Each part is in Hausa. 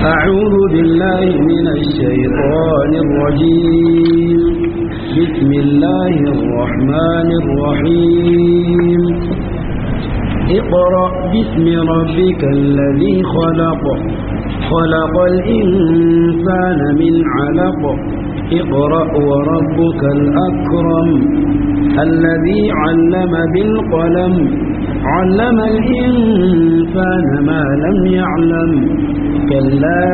أعوذ بالله من الشيطان الرجيم بسم الله الرحمن الرحيم اقرأ باسم ربك الذي خلق خلق الإنسان من علق اقرأ وربك الأكرم الذي علم بالقلم علم الإنسان ما لم يعلم كلا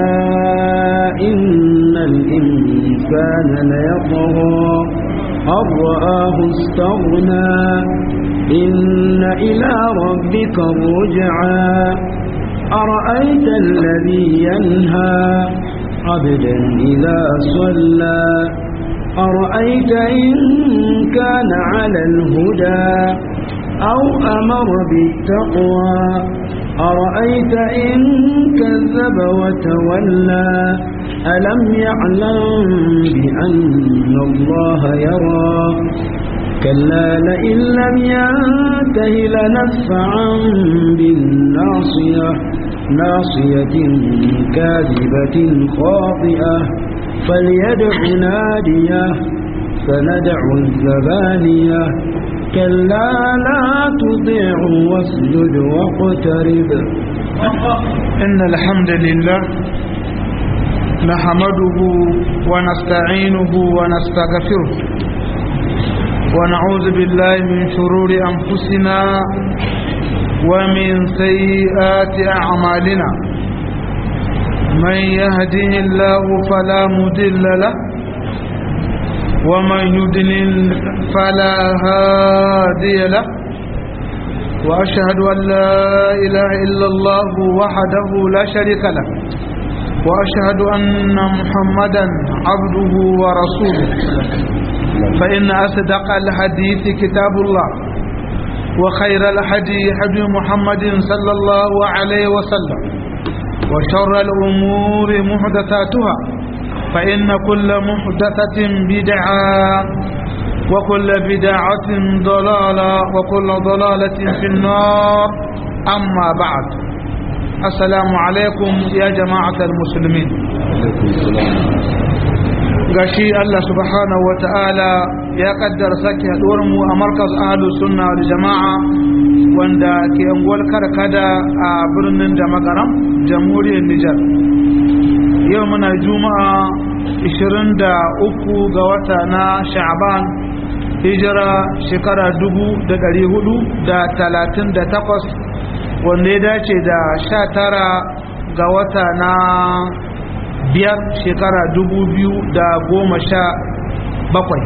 إن الإنسان ليطغى أن رآه استغنى إن إلى ربك الرجعى أرأيت الذي ينهى عبدا إذا صلى أرأيت إن كان على الهدى أو أمر بالتقوى أرأيت إن كذب وتولى ألم يعلم بأن الله يرى كلا لئن لم ينته لنفعا بالناصية ناصية كاذبة خاطئة فليدع ناديه فندع الزبانية كلا لا تطيع واسجد واقترب إن الحمد لله نحمده ونستعينه ونستغفره ونعوذ بالله من شرور أنفسنا ومن سيئات أعمالنا من يهده الله فلا مدل له ومن يدلل فلا هادي له وأشهد أن لا إله إلا الله وحده لا شريك له وأشهد أن محمدا عبده ورسوله فإن أصدق الحديث كتاب الله وخير الحدي حدي محمد صلى الله عليه وسلم وشر الأمور محدثاتها فإن كل محدثة بدعة وكل بدعة ضلالة وكل ضلالة في النار أما بعد السلام عليكم يا جماعة المسلمين gashi Allah subhanahu wa ta'ala ya kaddara sake haduwar mu a markaz ahlus sunna wal jama'a wanda ke unguwar karkada a birnin da magaram jamhuriyar Nijar yau muna juma'a 23 ga wata na sha'ban hijira shekara 438 wanda ya dace da 19 ga wata na biyar shekara dubu biyu da goma sha bakwai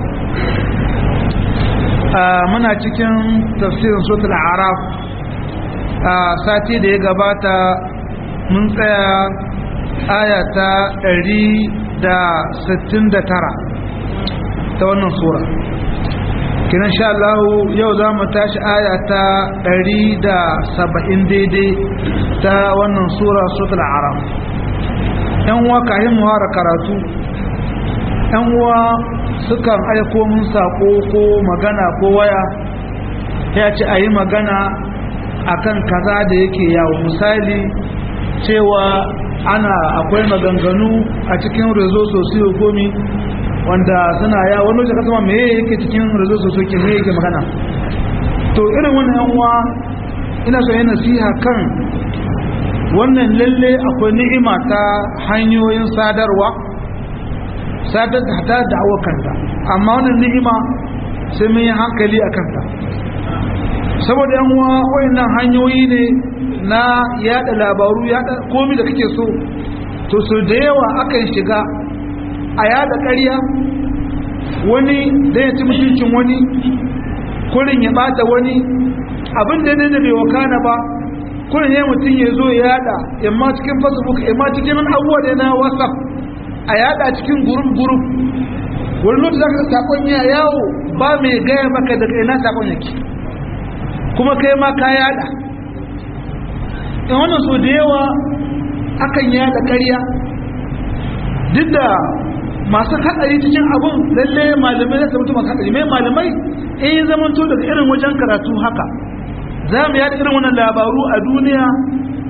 muna cikin tafsirin sotul araf a sati da ya gabata mun tsaya ayata ɗari da sittin da tara ta wannan sura kinan sha Allah yau za mu tashi ayata ɗari da saba'in daidai ta wannan sura sotul araf yan uwa kayan muhara karatu yan uwa sukan aiko mun sako ko magana ko waya ya ce a yi magana akan kaza da yake yawo misali cewa ana akwai maganganu a cikin rezo sosiyo komi wanda suna ya wani wajen kasama me yake cikin rezo sosiyo ke me yake magana to irin wannan yan uwa ina so yi nasiha kan wannan lalle akwai ni'ima ta hanyoyin sadarwa sadar da hata da kanta amma wannan ni'ima sai mun yi hankali a kanta saboda yan uwa wayannan hanyoyi ne na yada labaru yada komai da kake so to so da yawa akan shiga a yada ƙarya wani da ya ci mutuncin wani kurin ya bata wani abin da ne da bai wakana ba kurin ya mutum ya zo ya yada yamma cikin facebook yamma cikin abubuwa da na whatsapp a yada cikin gurup gurup wani lokaci za ka sakon ya yawo ba mai gaya maka daga ina sakon yake kuma kai ma ka yada in wannan so da yawa akan yada karya duk da masu haɗari cikin abun lalle malamai za su mutu masu haɗari mai malamai in yi zamanto daga irin wajen karatu haka za mu yada irin wannan labaru a duniya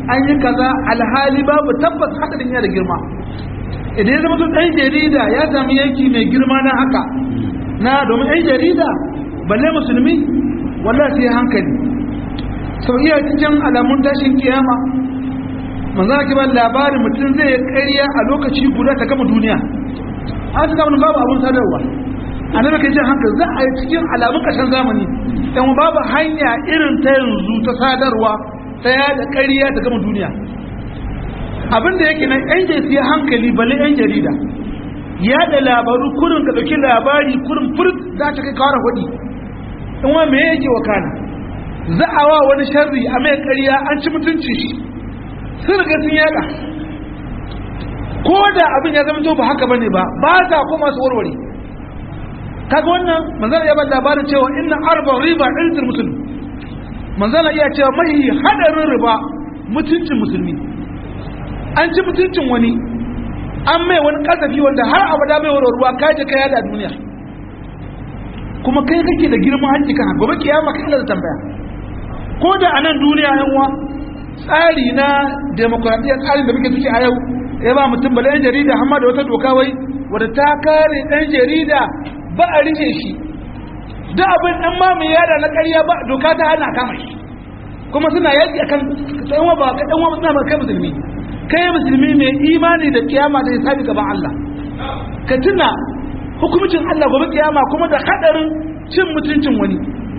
an yi kaza alhali babu tabbas hadarin yana da girma idan ya zama tun ɗan jarida ya sami yanki mai girma na haka na domin ɗan jarida balle musulmi wallah sai hankali sau iya cikin alamun tashin kiyama manzo ake ba labarin mutum zai ƙarya a lokaci guda ta gama duniya an ta gama babu abun sadarwa annabi kai jin hankali za a yi cikin alamun ƙarshen zamani dan babu hanya irin ta yanzu ta sadarwa ta yada ƙarya ta gama duniya abin da yake nan yan jesi hankali balle yan jarida yada labaru kurin ka ɗauki labari kurin furt za ta kai kawar hudi in wa me yake wakana za a wa wani sharri a mai ƙarya an ci mutunci shi sun riga sun yada ko da abin ya zama to ba haka bane ba ba ta koma su warware kaga wannan manzala ya ba labarin cewa inna arba riba ilzul muslim manzala iya cewa mai hadarin riba mutuncin musulmi an ci mutuncin wani an mai wani kasafi wanda har abada mai warwarwa kaje kai da duniya kuma kai kake da girman hanci kan gobe kiyama kai da tambaya ko da a nan duniya yan uwa tsari na demokradiyya tsarin da muke ciki a yau ya ba mutum bala yan jarida amma da wata doka wai wadda ta kare ɗan jarida ba a rike shi da abin ɗan ma mai yada na ƙarya ba doka ta hana kama shi kuma suna yaƙi akan ɗan wa ba ka ɗan wa suna kai musulmi kai musulmi mai imani da kiyama da hisabi gaban Allah ka tuna hukumcin Allah gobe kiyama kuma da hadarin cin mutuncin wani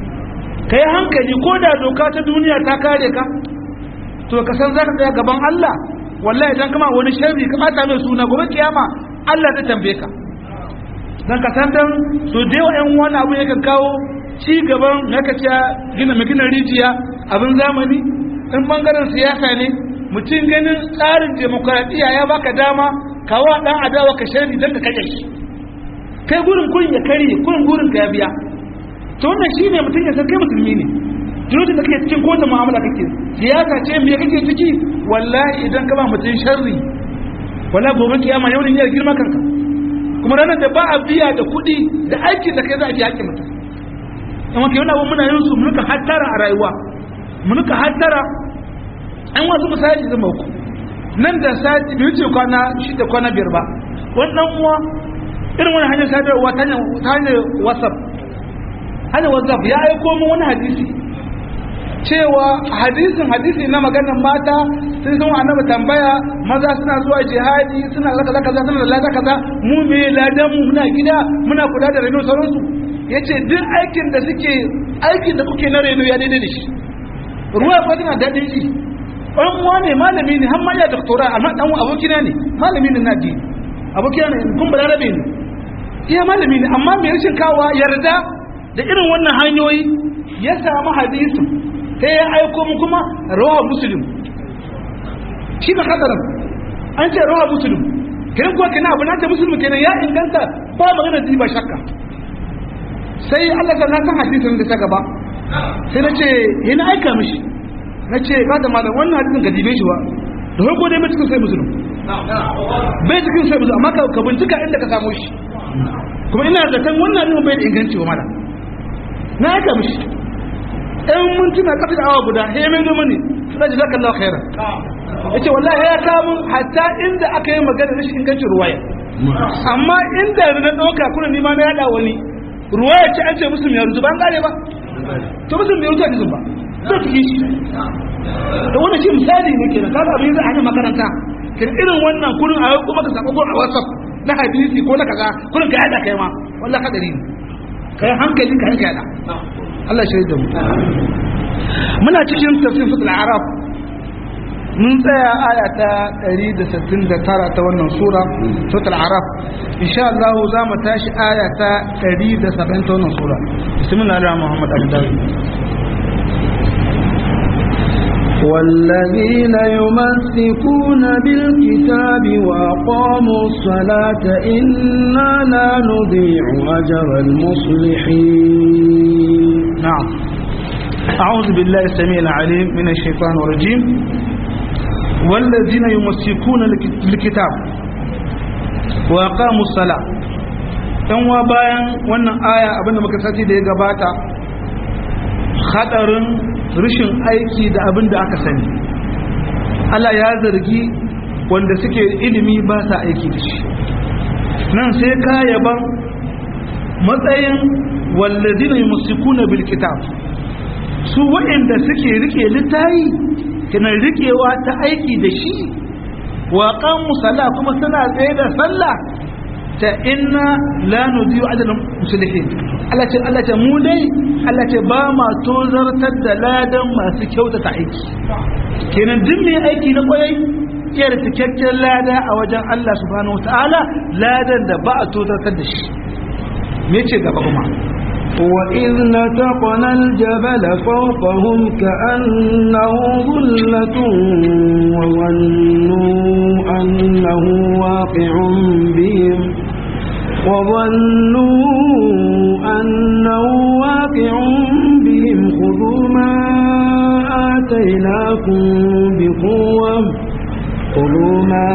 ka yi hankali ko da doka ta duniya ta kare ka to ka san zaka tsaya gaban Allah wallahi idan kama wani sharri ka bata mai suna gobe kiyama Allah zai tambaye ka dan ka san dan so da yawa ƴan wani abu yakan kawo ci gaban naka ce gina magina rijiya abin zamani in bangaren siyasa ne mutum ganin tsarin demokradiyya ya baka dama kawo dan adawa ka sharri dan ka kaje shi kai gurin kurin ya kare kurin gurin ka ya biya to wannan shine mutum ya san kai musulmi ne lokacin da kake cikin kowace mu'amala kake siyasa ce me kake ciki wallahi idan ka ba mutum sharri wala gobe kiyama yau ne ya girma kanka kuma ranar da ba a biya da kuɗi da aikin da kai za a biya hakkin mutum amma kai wani abu muna yin su munuka hattara a rayuwa munuka hattara an wasu misali zama uku nan da sati bai wuce kwana shida kwana biyar ba wannan uwa irin wani hanyar sadarwa ta hanyar whatsapp hanyar whatsapp ya aiko min wani hadisi cewa hadisin hadisi na maganar mata sun san annabi tambaya maza suna zuwa jihadi suna zaka zaka zaka suna lada kaza mu me ladan mu muna gida muna kula da reno sauransu yace duk aikin da suke aikin da kuke na reno ya daidai da shi ruwa fa tana dadin shi ɗan uwa ne malami ne har ma ya doktora amma dan abokina ne malami ne na dini abokina ne kun balarabe ne iya malami ne amma mai rashin kawa yarda da irin wannan hanyoyi ya samu hadisin sai ya aiko mu kuma rawa muslim shi na hadarin an ce rawa muslim kiran kuwa kina abu na ta muslim kenan ya inganta ba magana da ba shakka sai Allah ta san hadisin da ta gaba sai na ce yana aika mishi na ce ba da malam wannan hadisin ka dibe shi ba da farko dai bai cikin sai muslim bai cikin sai muslim amma ka bincika inda ka samu shi kuma ina da kan wannan hadisin bai da inganci wa mala na aika mishi ɗan mintuna kafin awa guda ya mai noma ne suna ji zaka Allah khairan ya ce wallahi ya kamun hatta inda aka yi magana rashin ingancin ruwaya amma inda na ɗauka kuna nima na yaɗa wani ruwaya ce an ce musulmi ya rutu ba an gane ba to musulmi ya rutu a jisun ba zai fi shi da wannan shi misali ne kenan kaga abin zai hanyar makaranta kin irin wannan kurin a kuma ka sako a whatsapp na hadisi ko na kaza kurin ka yada kai ma wallahi kadari ne kai hankali ka yanka yada Allah shi da mu muna cikin tafsir fatul arab mun tsaya aya ta 169 ta wannan sura fatul arab insha Allah za mu tashi aya ta 170 ta wannan sura bismillahir rahmanir rahim والذين يمسكون بالكتاب وأقاموا الصلاة إنا لا نضيع أجر المصلحين نعم أعوذ بالله السميع العليم من الشيطان الرجيم والذين يمسكون بالكتاب وأقاموا الصلاة ɗan wa bayan wannan aya abinda muka sati da ya gabata hadarin rashin aiki da abin da aka sani Allah ya zargi wanda suke ilimi ba sa aiki da shi nan sai ka yaban matsayin wallazina yumsikuna bil kitab su waɗanda suke rike littayi kana rikewa ta aiki da shi wa qamu sala kuma suna tsaye da sallah ta inna la nudiyu ajran muslihin Allah ce Allah ce mu dai Allah ce ba ma tozartar da ladan masu kyautata aiki kenan duk mai aiki na kwarai iya da cikakken lada a wajen Allah subhanahu wataala ladan da ba a tozartar da shi me ce gaba kuma وإذ نتقنا الجبل فوقهم كأنه ظلة وظنوا أنه واقع بهم وظنوا أنه واقع بهم خذوا ما آتيناكم بقوة خذوا ما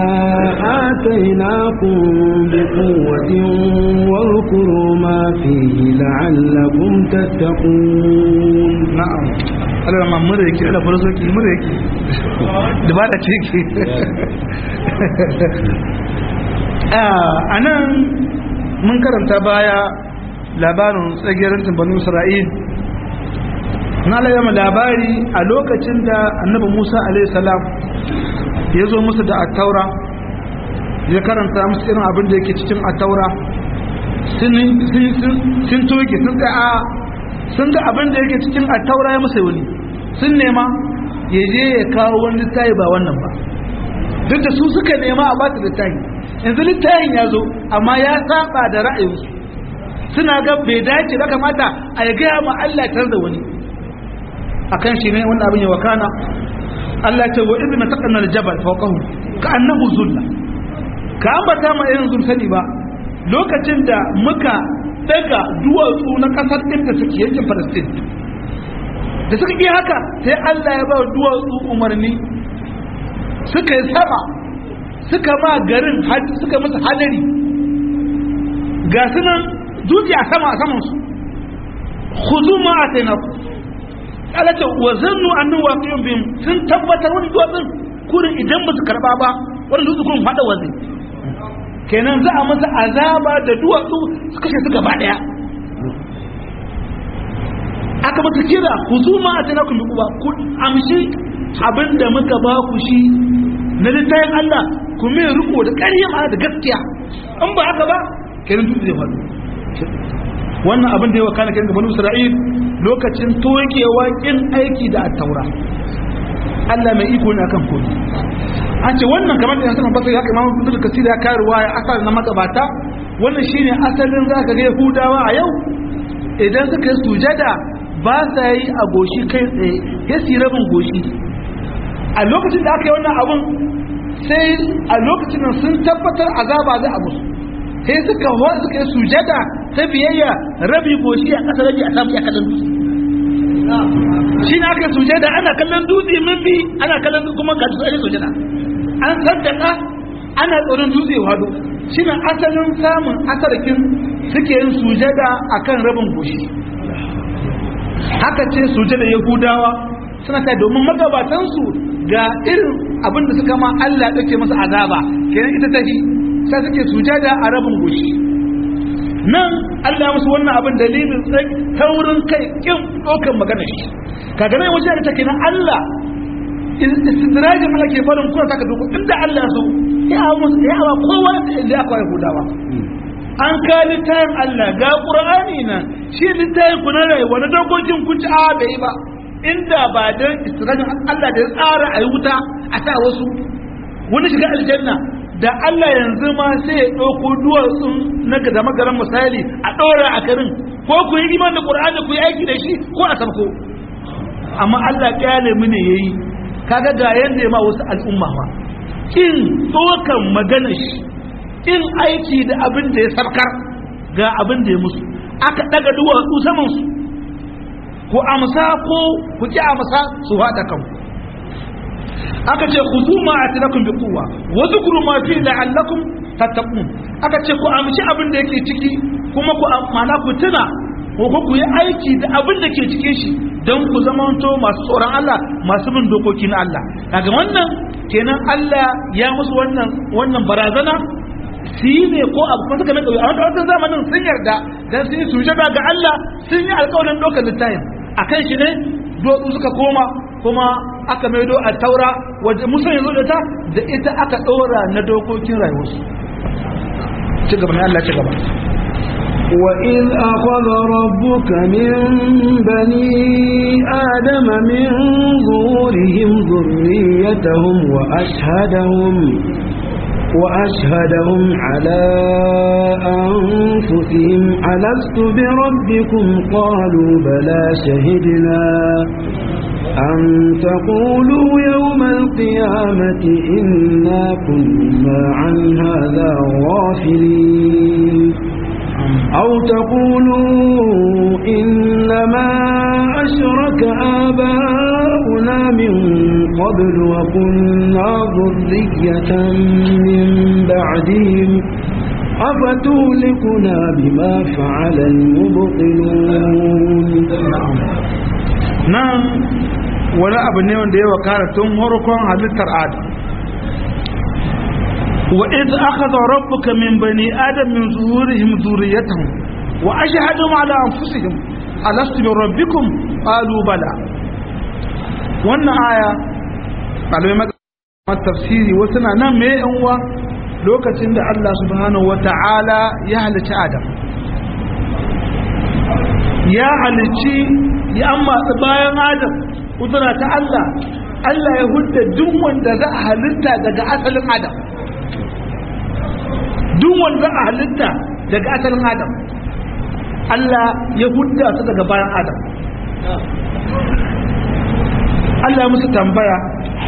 آتيناكم بقوة واذكروا ما فيه لعلكم تتقون na'am Allah ma mura yake Allah fara soki mura yake da ba da ciki a nan mun karanta baya labarin tsagirin banu Isra'il na layyama labari a lokacin da annabi Musa alaihi salam ya zo musu da attaura ya karanta musu irin abin da yake cikin attaura sun toge sun ga sun ga abin da yake cikin attaura ya musu wani sun nema ya je ya kawo wani littafi ba wannan ba duk da su suka nema a ba su littafi yanzu littafin ya zo amma ya saba da ra'ayinsu suna ga bai dace da kamata a ya gaya ma Allah tar da wani akan shi ne wannan abin ya wakana Allah ce wa idna taqanna al-jabal fawqahu ka annahu zulla ka ambata ma irin zun sani ba lokacin da muka daga duwatsu na kasar inda suke yankin Palestine da suka yi haka sai Allah ya ba duwatsu umarni suka yi sama suka ma garin suka masa hadari ga sunan dutse a sama a saman su khuzu ma atainaku Allah ce wa zannu annu waqiyun bihim sun tabbatar wani duwatsun kurin idan ba su karba ba wani dutse kurin fada wazai kenan za a masa azaba da duwatsu su kashe su gaba daya aka masa kira ku zuma a tana kun ba ku amshi abinda muka ba ku shi na littayin Allah ku mai riko da ƙarya ma da gaskiya in ba haka ba kenan dutse zai faɗo wannan abin da ya wakana kenan gabanin Isra'il lokacin tokewa kin aiki da attaura Allah mai iko ne akan komai an ce wannan kamar da sanan basai haka imamu ibnu kasir ya kai ruwaya asal na magabata wannan shine asalin zaka ga yahudawa a yau idan suka yi sujada ba sa yi a goshi kai tsaye ya su rabin goshi a lokacin da aka yi wannan abun sai a lokacin nan sun tabbatar azaba za a musu sai suka wa suka yi sujada ta biyayya rabi goshi a ƙasa rabi a samu ya kallon dutse shi na aka sujada ana kallon dutse min bi ana kallon kuma ga dutse ake sujada an saddaka ana tsoron dutse wado shi na asalin samun asarkin suke yin sujada akan rabin goshi haka ce sujada yahudawa suna ta domin magabatansu ga irin abinda suka ma Allah ɗauke masa azaba kenan ita tafi sai suke sujada a rabin goshi nan Allah musu wannan abin dalilin tsak taurin kai kin ɗaukan magana shi kaga nan wajen da take nan Allah istidrajin Allah ke farin kuna saka doko inda Allah so ya hawa musu ya hawa kowa da ya kwa Yahudawa an ka littafin Allah ga Qur'ani nan shi littafin ku na rayuwa na dokokin ku ci a bai ba inda ba dan istidrajin Allah da ya tsara a yi wuta a sa wasu wani shiga aljanna da Allah yanzu ma sai ya ɗauko duwatsun na da magaran misali a ɗora a karin ko ku yi iman da ƙur'ani ku yi aiki da shi ko a sabko amma Allah ƙyale mu ne yayi kaga ga yanda ya ma wasu al'umma ma kin tsokan magana shi kin aiki da abin da ya sarkar ga abin da ya musu aka daga duwatsu saman su ku amsa ko ku ki amsa su haɗa kanku aka ce ku zuma a tinakun bi kuwa wa zukuru ma fi la'allakum tattaqun aka ce ku amshi abin da yake ciki kuma ku amana ku tuna ko ku yi aiki da abin da ke cikin shi don ku zamanto masu tsoron Allah masu bin dokokin Allah daga wannan kenan Allah ya musu wannan wannan barazana su yi ne ko abu kuma suka mai kauye a wanda zamanin sun yarda dan sun yi sujada ga Allah sun yi alƙawarin ɗaukar littafin a kan shi ne duwatsu suka koma kuma aka maido a taura wadda musa yanzu da ta da ita aka ɗora na dokokin rayuwarsu ci gaba ne Allah ci gaba وإذ أخذ ربك من بني آدم من ظهورهم ذريتهم وأشهدهم وأشهدهم على أنفسهم ألست بربكم قالوا بلى شهدنا أن تقولوا يوم القيامة إنا كنا عن هذا غافلين أو تقولوا إنما أشرك آباؤنا من قبل وكنا ذرية من بعدهم أفتهلكنا بما فعل المبطلون nan wani abu ne wanda ya wakara tun harkon halittar adam wa iz akhadha rabbuka min bani adam min zuhurihim dhurriyyatahum wa ashhadum ala anfusihim alastu bi rabbikum qalu bala wannan aya malamai tafsiri wasu na nan me yan uwa lokacin da Allah subhanahu wata'ala ya halicci adam ya halicci ya amma bayan adam kudura ta Allah Allah ya hudda duk wanda za a halitta daga asalin adam duk wanda za a halitta daga asalin adam Allah ya hudda su daga bayan adam Allah ya musu tambaya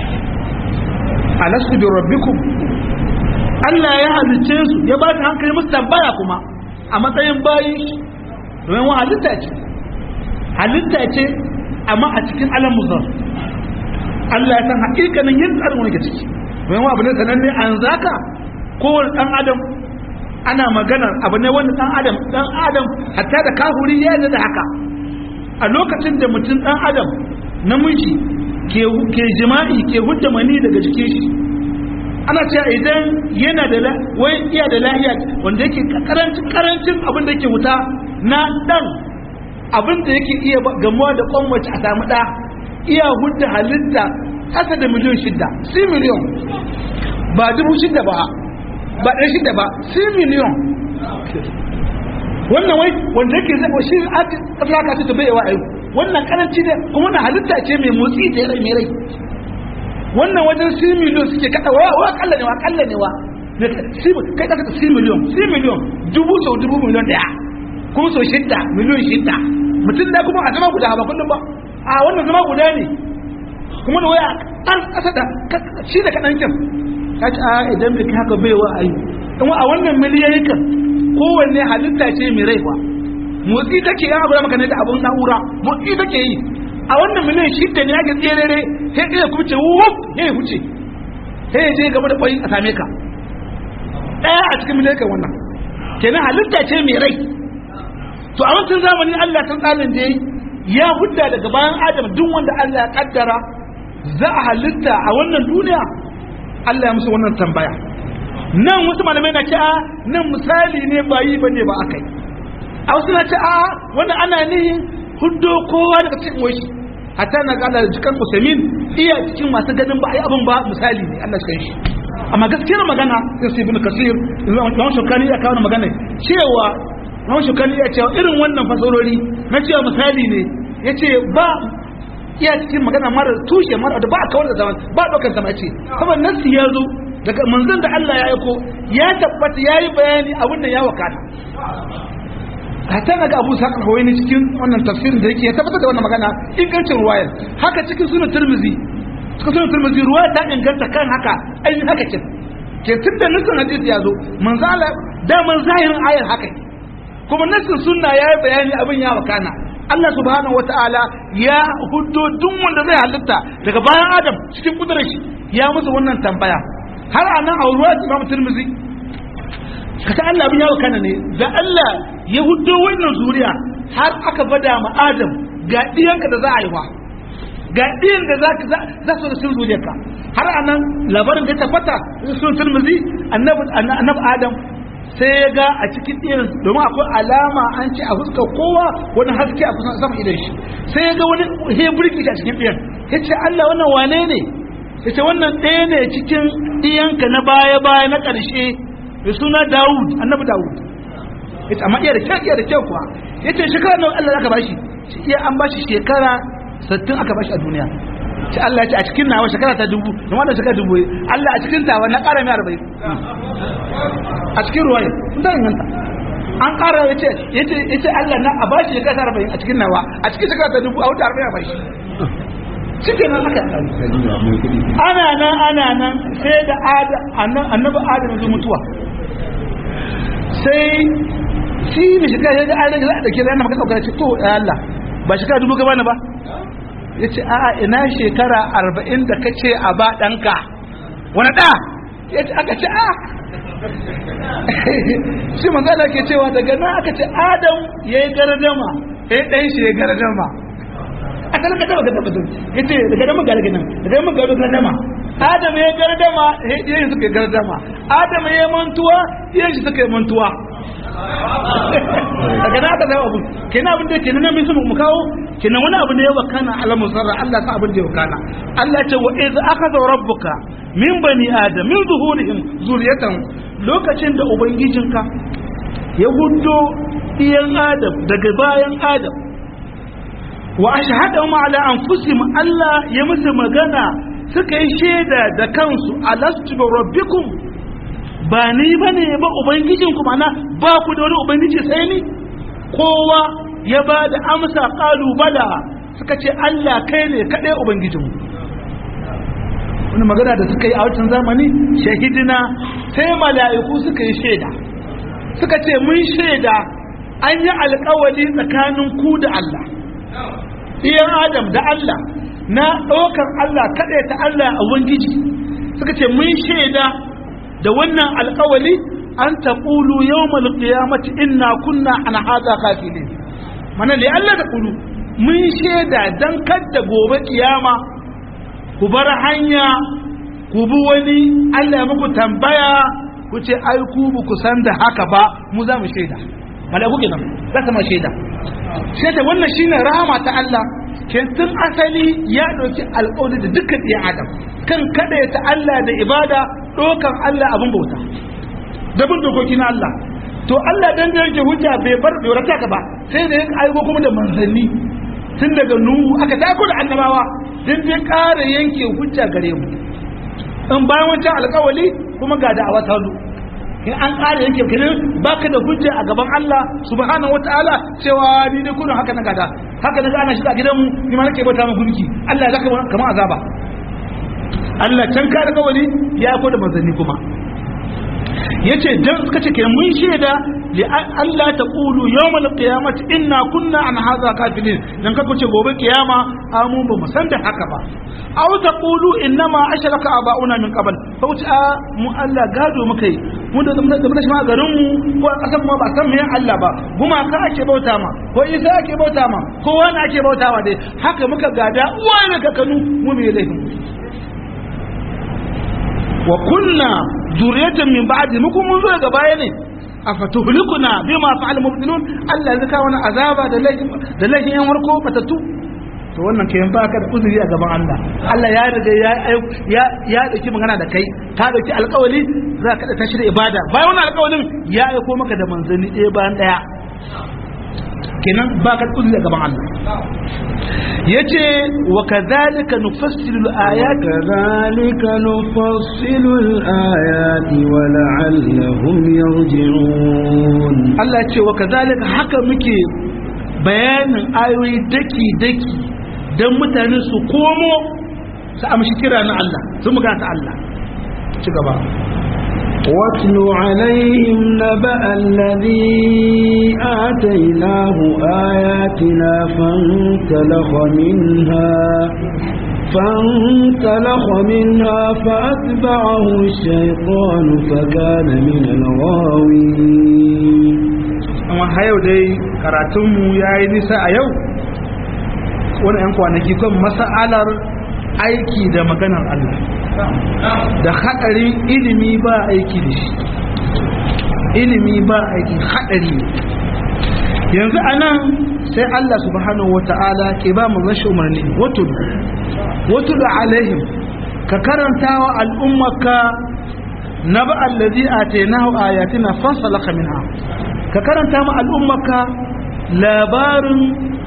alastu bi rabbikum Allah ya halicce su ya ba ta hankali musu tambaya kuma a matsayin bayi domin wa halitta ce halitta ce amma a cikin alam muzar Allah ya san hakikanin yin tsarin wani ke ciki domin wa abu ne sananne an zaka kowane dan adam ana maganar abu ne wanda dan adam dan adam hatta da kahuri ya yi da haka a lokacin da mutum dan adam namiji ke ke jima'i ke hujja mani daga jikin shi ana cewa idan yana da wai iya da lahiya wanda yake karancin karancin abin da yake wuta na dan abin da yake iya gamuwa da kwanwace a samu da iya hudda halitta kasa da miliyon shida si miliyon ba dubu shida ba ba ɗan shida ba si miliyon wannan wai wanda yake zai shi aka ce ta bai yawa ayu wannan karanci ne kuma na halitta ce mai motsi da rai mai rai wannan wajen si miliyon suke kada wa wa kalla ne wa kalla ne wa kai kasa si miliyon si miliyon dubu sau dubu miliyon daya kuma sau shidda miliyon shidda mutum da kuma a zama guda ba kullum ba a wannan zama guda ne kuma da waya an kasa da shi da kaɗan kyan ya ce a idan bai haka bai wa ayi kuma a wannan miliyoyin kan kowanne halitta ce mai rai ba motsi take yana guda maka ne da abun na'ura motsi take yi a wannan miliyan shidda ne ake tserere sai ɗaya kuma ce wuf ya huce sai ya je gaba da ƙwai a same ka ɗaya a cikin miliyan kan wannan kenan halitta ce mai rai to a wancan zamani Allah ta tsarin da ya hudda daga bayan Adam duk wanda Allah ya kaddara za a halitta a wannan duniya Allah ya musu wannan tambaya nan wasu malamai na ce a nan misali ne ba yi bane ba akai a wasu na ce a wannan ana nihin huddo kowa daga cikin wai hatta na gada da jikan Usaimin iya cikin masu ganin ba a yi abin ba misali ne Allah shi shi amma gaskiyar magana sai ibn kasir Imam Shukani ya kawo magana cewa Imam Shukani ya ce irin wannan fasarori na cewa misali ne ya ce ba iya cikin magana mara tushe mara da ba a kawar da zaman ba a ɗaukar sama ce saboda nasi ya zo daga manzon da Allah ya aiko ya tabbata ya yi bayani abin da ya wakata hatta na ga abu saƙar hawaii ne cikin wannan tafsirin da yake ya tabbatar da wannan magana ingancin ruwayar haka cikin sunan turmizi cikin sunan turmizi ruwaya ta inganta kan haka ainihin haka kin ke tun da nufin hadisi ya zo manzala daman zahirin ayar haka kuma nassin sunna ya yi bayani abin ya wakana Allah subhanahu wata'ala ya huddo duk wanda zai halitta daga bayan Adam cikin kudurar shi ya musu wannan tambaya har anan a ruwa Imam Tirmidhi kasa Allah abin ya wakana ne da Allah ya huddo wannan zuriya har aka bada ma adam ga ɗiyanka da za a yi wa ga ɗiyan da za su da sun zuriyarka har a nan labarin da ya tabbata sun turmuzi annabi adam sai ya ga a cikin ɗiyan domin akwai alama an ce a fuska kowa wani haske a kusan sama idan shi sai ya ga wani heburki shi a cikin ɗiyan ya ce allah wannan wane ne ya ce wannan ɗaya ne cikin ɗiyanka na baya-baya na ƙarshe da suna dawud annabi dawud ya ce amma iya da kyau iya da kyau kuwa ya ce shekara nawa allah aka bashi iya an bashi shekara sattin aka bashi a duniya ce Allah ya ce a cikin nawa shekara ta dubu da wanda shekara dubu Allah a cikin tawa na ƙara mai arba'in a cikin ruwaya sun ta inganta an ƙara ya ce ya ce Allah na a bashi shekara ta arba'in a cikin nawa a cikin shekara ta dubu a wuta arba'in a bashi cikin nan aka ana nan ana nan sai da annabi adam ya zo mutuwa sai shi da shekara ya ga an rage za a ɗauke da yana maka ɗaukar ce to Allah ba shekara dubu gaba na ba ya ce a'a ina shekara arba'in da ka ce a ba ɗanka wani ɗa ya ce aka ce a shi manzana ke cewa daga nan aka ce adam ya yi gardama ya ɗan shi ya gardama a kan gardama ga tabbatar ya ce daga nan ga daga nan daga nan ga gardama adam ya yi gardama ya yi suka yi gardama adam ya yi mantuwa ya shi suka yi mantuwa daga na aka zama abu kenan abin da kenan min sun mu kawo kenan wani abu ne ya wakana ala musarra Allah sa abin da ya wakana Allah ce wa iz akhadha rabbuka min bani adam min zuhurihim zuriyatan lokacin da ubangijinka ya hudo iyan adam daga bayan adam wa ashhadahum ala anfusihim Allah ya musu magana suka yi shaida da kansu alastu bi rabbikum ba ni ba ne ba ubangijinku mana ba ku da wani ubangiji sai ni kowa ya ba da amsa kalubala suka ce Allah kai ne kaɗai ubangijinmu wani magana da suka yi a wancan zamani shahidina sai mala'iku suka yi shaida suka ce mun shaida an yi alkawali tsakanin ku da Allah iyan adam da Allah na ɗaukar Allah kaɗai ta Allah a ubangiji suka ce mun shaida da wannan alkawali an taƙulu yau malƙiyamati inna kunna an haza kafilin mana da Allah da ƙulu mun shaida don kadda gobe kiyama ku bar hanya ku bi wani Allah muku tambaya ku ce ai ku bu ku san da haka ba mu za mu shaida malaku kenan za ta ma shaida shaida wannan shine rahama ta Allah ke tun asali ya ɗauki alƙawari da dukkan ɗiyan adam kan kada ta Allah da ibada ɗaukan Allah abin bauta da bin dokoki na Allah to Allah dan da yake hujja bai bar bai rata ka ba sai da ya aiko kuma da manzanni tun daga nuhu aka tako da annabawa dan bai ƙara yanke hujja gare mu in bayan wancan alƙawali kuma ga da'awa ta zo in an ƙara yanke kirin baka da hujja a gaban Allah subhanahu wataala cewa ni ne kullun haka na gada haka na ana shiga gidanmu ni ma nake bauta mu gunki Allah ya zaka kamar azaba Allah can ka da kawali ya ko da manzanni kuma yace dan suka ce kenan mun shaida li Allah ta qulu yawmal qiyamati inna kunna an hadha kafilin dan ka ce gobe kiyama amun ba mu san da haka ba aw ta qulu innama ashraka abauna min qabl fa wuce a mu Allah gado muka yi mu da zama da shi ma garin mu ko a kasan mu ba san me Allah ba guma ka ake bauta ma ko Isa ake bauta ma ko wani ake bautawa dai haka muka gada uwa ne kakanu mu me laifin wa kunna zuriyatan min ba'di muku mun zo daga baya ne afatuhlikuna bima fa'al mubtilun Allah ya zaka wani azaba da laifin da laifin yan warko fatatu to wannan kayan baka da uzuri a gaban Allah Allah ya riga ya ya ya dauki magana da kai ta dauki alƙawari za ka ta shirya ibada bayan wannan alƙawarin ya aiko maka da manzanni ɗaya bayan ɗaya kenan baka da uzuri a gaban Allah yace wa kadhalika nufassilu al-ayat kadhalika nufassilu al-ayati wa la'allahum yarji'un Allah ce wa kadhalika haka muke bayanin ayoyi daki daki dan mutane su komo su amshi kira na Allah su muga ta Allah ci gaba واتل عليهم نبأ الذي آتيناه آياتنا فانسلخ منها فانسلخ منها فأتبعه الشيطان فكان من الغاوين amma har yau dai karatunmu ya yi nisa a yau wani 'yan kwanaki kan masa'alar aiki da maganar Allah da haɗarin ilimi ba aiki da shi ilimi ba aiki haɗari yanzu a nan sai Allah subhanahu wa ta'ala ke ba mu rashin umarni watul watul alaihim ka karanta wa al'ummaka na ba allazi atainahu ayatina fansalaka minha ka karanta ma al'ummaka labarin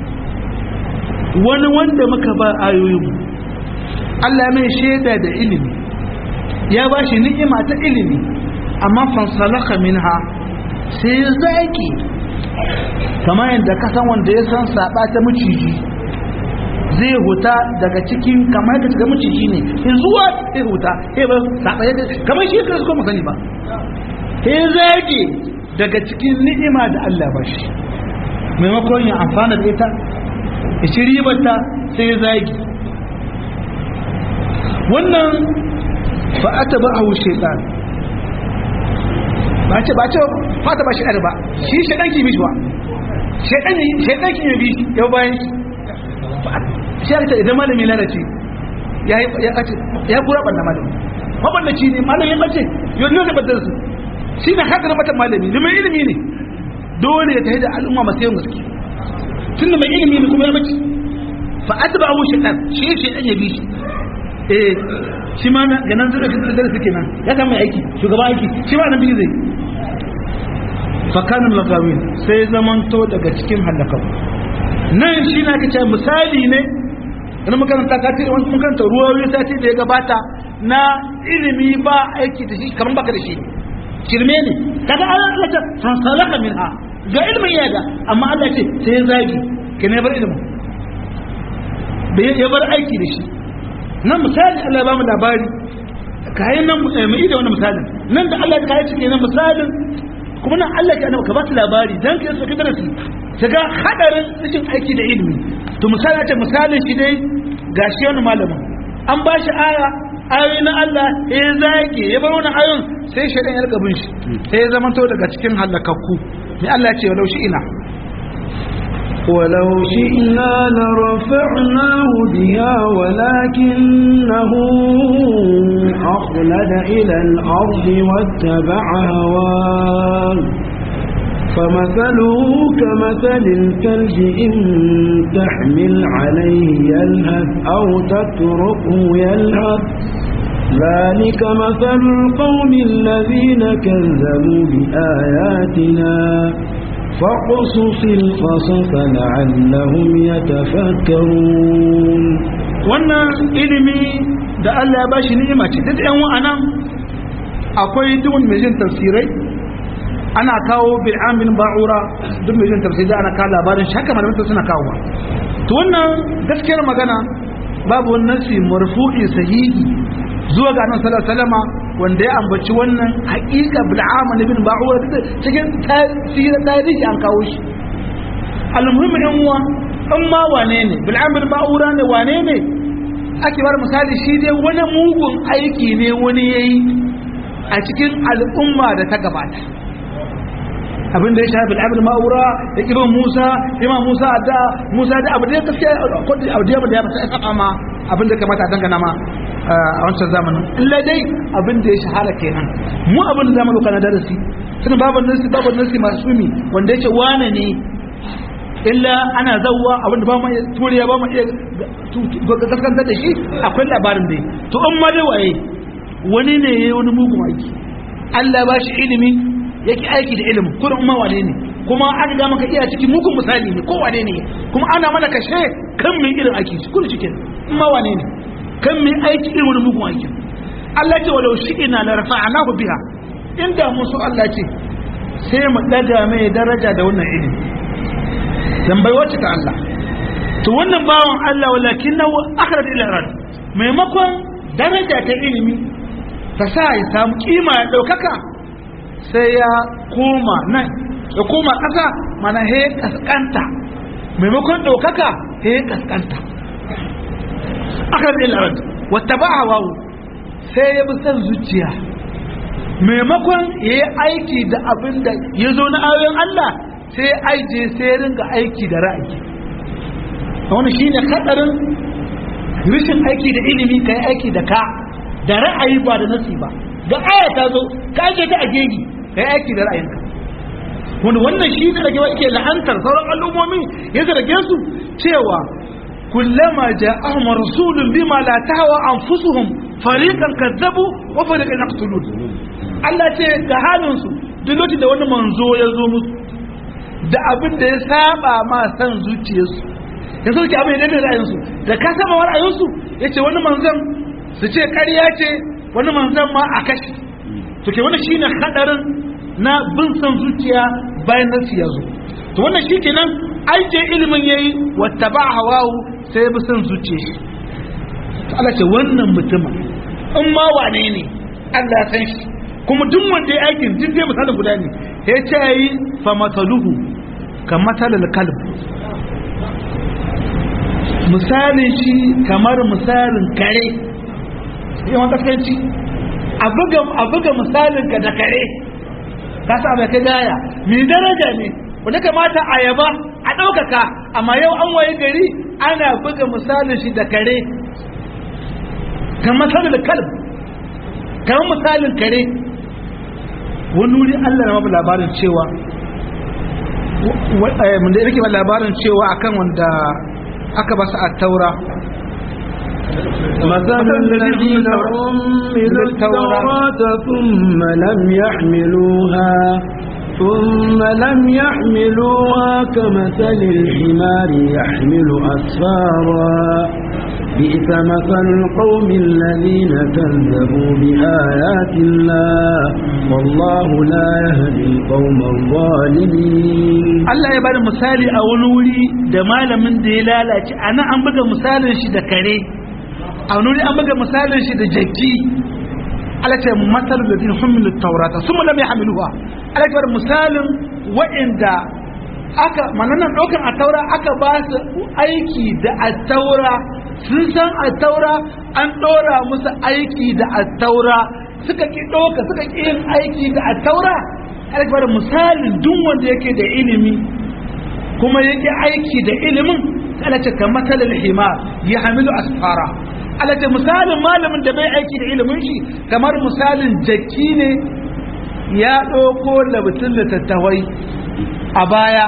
wani wanda muka ba ayoyin Allah mai shaida da ilimi ya ba shi ni'ima ta ilimi amma fansalaka minha sai ya zaki kamar yadda kasan wanda ya san saba ta maciji zai huta daga cikin kamar yadda ga maciji ne in zuwa sai huta sai ba saba yadda kamar shi ka kuma sani ba sai zaki daga cikin ni'ima da Allah ba shi maimakon ya amfana da ita ya ci ribarta sai ya zagi wannan fa'ata ba a wuce ɗan ba ce ba ce fata ba shi ɗari ba shi shaɗan ki bi shi ba shaɗan ki bi shi yau bayan shi ya idan malami lalace ya kura ɓanna malami maɓannaci ne malami ya ɓace yau ne zai ɓatar su shi na haka na matan malami ne mai ilimi ne dole ya tafi da al'umma masu yawan gaske tunda mai ilimi ne kuma ya mace fa atba'u shaytan shi shaytan ya bi shi eh shi ma na ganan zai da darasi kenan ya san mai aiki shugaba aiki shi ma nan bi zai fa kana lagawin sai zamanto daga cikin halakau nan shi na kace misali ne na makaranta ka ce wani makaranta ruwa sati da ya gabata na ilimi ba aiki da shi kamar baka da shi shirme ne kaga Allah ta fansalaka minha ga ilmin ya ga amma Allah ce sai ya zagi ke ne bar ilmin bai ya bar aiki da shi nan misali Allah ba mu labari kayan nan mu yi da wannan misalin nan da Allah ya kai cike nan misalin kuma nan Allah ya annabi ka ba su labari dan ka saki darasi kaga hadarin cikin aiki da ilimi to misali ce misalin shi dai gashi wani malamin an ba shi aya ayoyi na Allah ya zage ya bar wani ayon sai shaidan ya rikabin shi sai ya zamanto daga cikin halakakku mai Allah ce walau shi ina ولو شئنا لرفعناه بها ولكنه أخلد إلى الأرض واتبع هواه فمثله كمثل الكلب إن تحمل عليه يلهث أو تتركه يلهث ذلك مثل القوم الذين كذبوا بآياتنا فاقصص القصص لعلهم يتفكرون wannan ilimi da Allah ya bashi ni'ima ce duk ɗan wa'anan akwai duk mai jin tafsirai ana kawo bil'amin ba'ura duk mai jin tafsirai ana kawo labarin shaka malamin suna kawo to wannan gaskiyar magana babu wani nasi marfu'i sahihi zuwa ga annabi sallallahu alaihi wasallama wanda ya ambaci wannan haƙiƙa bil'amin ibn ba'ura cikin tarihi an kawo shi almuhimmi ɗan uwa in ma wane ne bil'amin ba'ura ne wane ne ake bar misali shi dai wani mugun aiki ne wani yayi a cikin al'umma da ta gabata abin da ya shafi al'amir ma'ura da ibn musa imam musa da musa da abu da ya gaskiya abu da ya bada ya fata ya ma abin da kamata a dangana ma a wancan zamanin illa dai abin da ya shahara kenan mu abin da zamanin kana darasi tun babu nasi babu nasi masu mi wanda yake wane ne illa ana zawwa abin da ba mu iya turiya ba mu iya gaskantar da shi akwai labarin dai to in ma dai waye wani ne ya yi wani mugun aiki Allah ba shi ilimi yake aiki da ilimin kurin umma wane ne kuma an ga maka iya cikin mugun misali ne ko wane ne kuma ana mana kashe kan mai irin aiki kullum cikin umma wane ne kan mai aiki irin wani mugun aiki Allah ce walau shi ina la rafa'anahu biha inda mun so Allah ce sai mu daga mai daraja da wannan ilimi dan bai wacce ta Allah to wannan bawon Allah walakinahu akhraj ila rad maimakon daraja ta ilimi ta sa ya samu kima ya daukaka sai ya koma nan ya koma ƙasa mana he kaskanta maimakon ɗaukaka he kaskanta aka zai larad wata ba a wawu sai ya bi san zuciya maimakon ya yi aiki da abin da ya zo na ayoyin Allah sai aije sai ringa aiki da ra'ayi wannan shine hadarin rashin aiki da ilimi kai aiki da ka da ra'ayi ba da nasi ba ga aya ta zo ka aje ta a gegi kai aiki da ra'ayinka wanda wannan shi da rage yake la'antar sauran al'ummomi ya zarge su cewa kullama ja'ahum rasulun bima la tahwa anfusuhum fariqan kadzabu wa fariqan yaqtulun Allah ce ga halin su duk lokacin da wani manzo ya zo musu da abin da ya saba ma san zuciyarsu ya sauke abin da da ra'ayinsu da ka saba wa ra'ayinsu yace wani manzon su ce ƙarya ce wani manzon ma a kashi to ke wani shine hadarin na bin san zuciya bayan nasi ya zo to wannan shi kenan aike ilimin yayi wata ba hawawu sai ya bi san zuciya shi to Allah ce wannan mutumin in ma wane ne Allah ya san shi kuma duk wanda ya aikin duk dai misalin guda ne ya ce yi fa mataluhu ka matalal kalb misalin shi kamar misalin kare yawan kaskanci a buga misalin ka da kare ka sa bai kai gaya mai daraja ne wanda kamata a yaba a ɗaukaka amma yau an waye gari ana buga misalin shi da kare kan misalin kalb kan misalin kare wani wuri Allah na mabu labarin cewa mun da yake labarin cewa akan wanda aka ba su a taura مثل الذين حملوا التوراة ثم لم يحملوها ثم لم يحملوها كمثل الحمار يحمل أسفارا بئس مثل القوم الذين كذبوا بآيات الله والله لا يهدي القوم الظالمين Allah ya bada misali a wani wuri da malamin da ya lalace a nan an buga misalin shi da kare a wani wuri an buga misalin shi da jaki Allah ce matar da zai hummilu taurata su mu lam ya hamiluwa Allah ya bada misalin wa'inda aka mananan ɗaukar a taura aka ba su aiki da a taura sun san a taura an ɗora musu aiki da a taura suka ki ɗauka suka ki yin aiki da a taura alakbar misalin duk wanda yake da ilimi kuma yake aiki da ilimin alace ka matsalar hima ya hamilu asfara alace misalin malamin da bai aiki da ilimin shi kamar misalin jaki ne ya ɗauko labutun littattafai a baya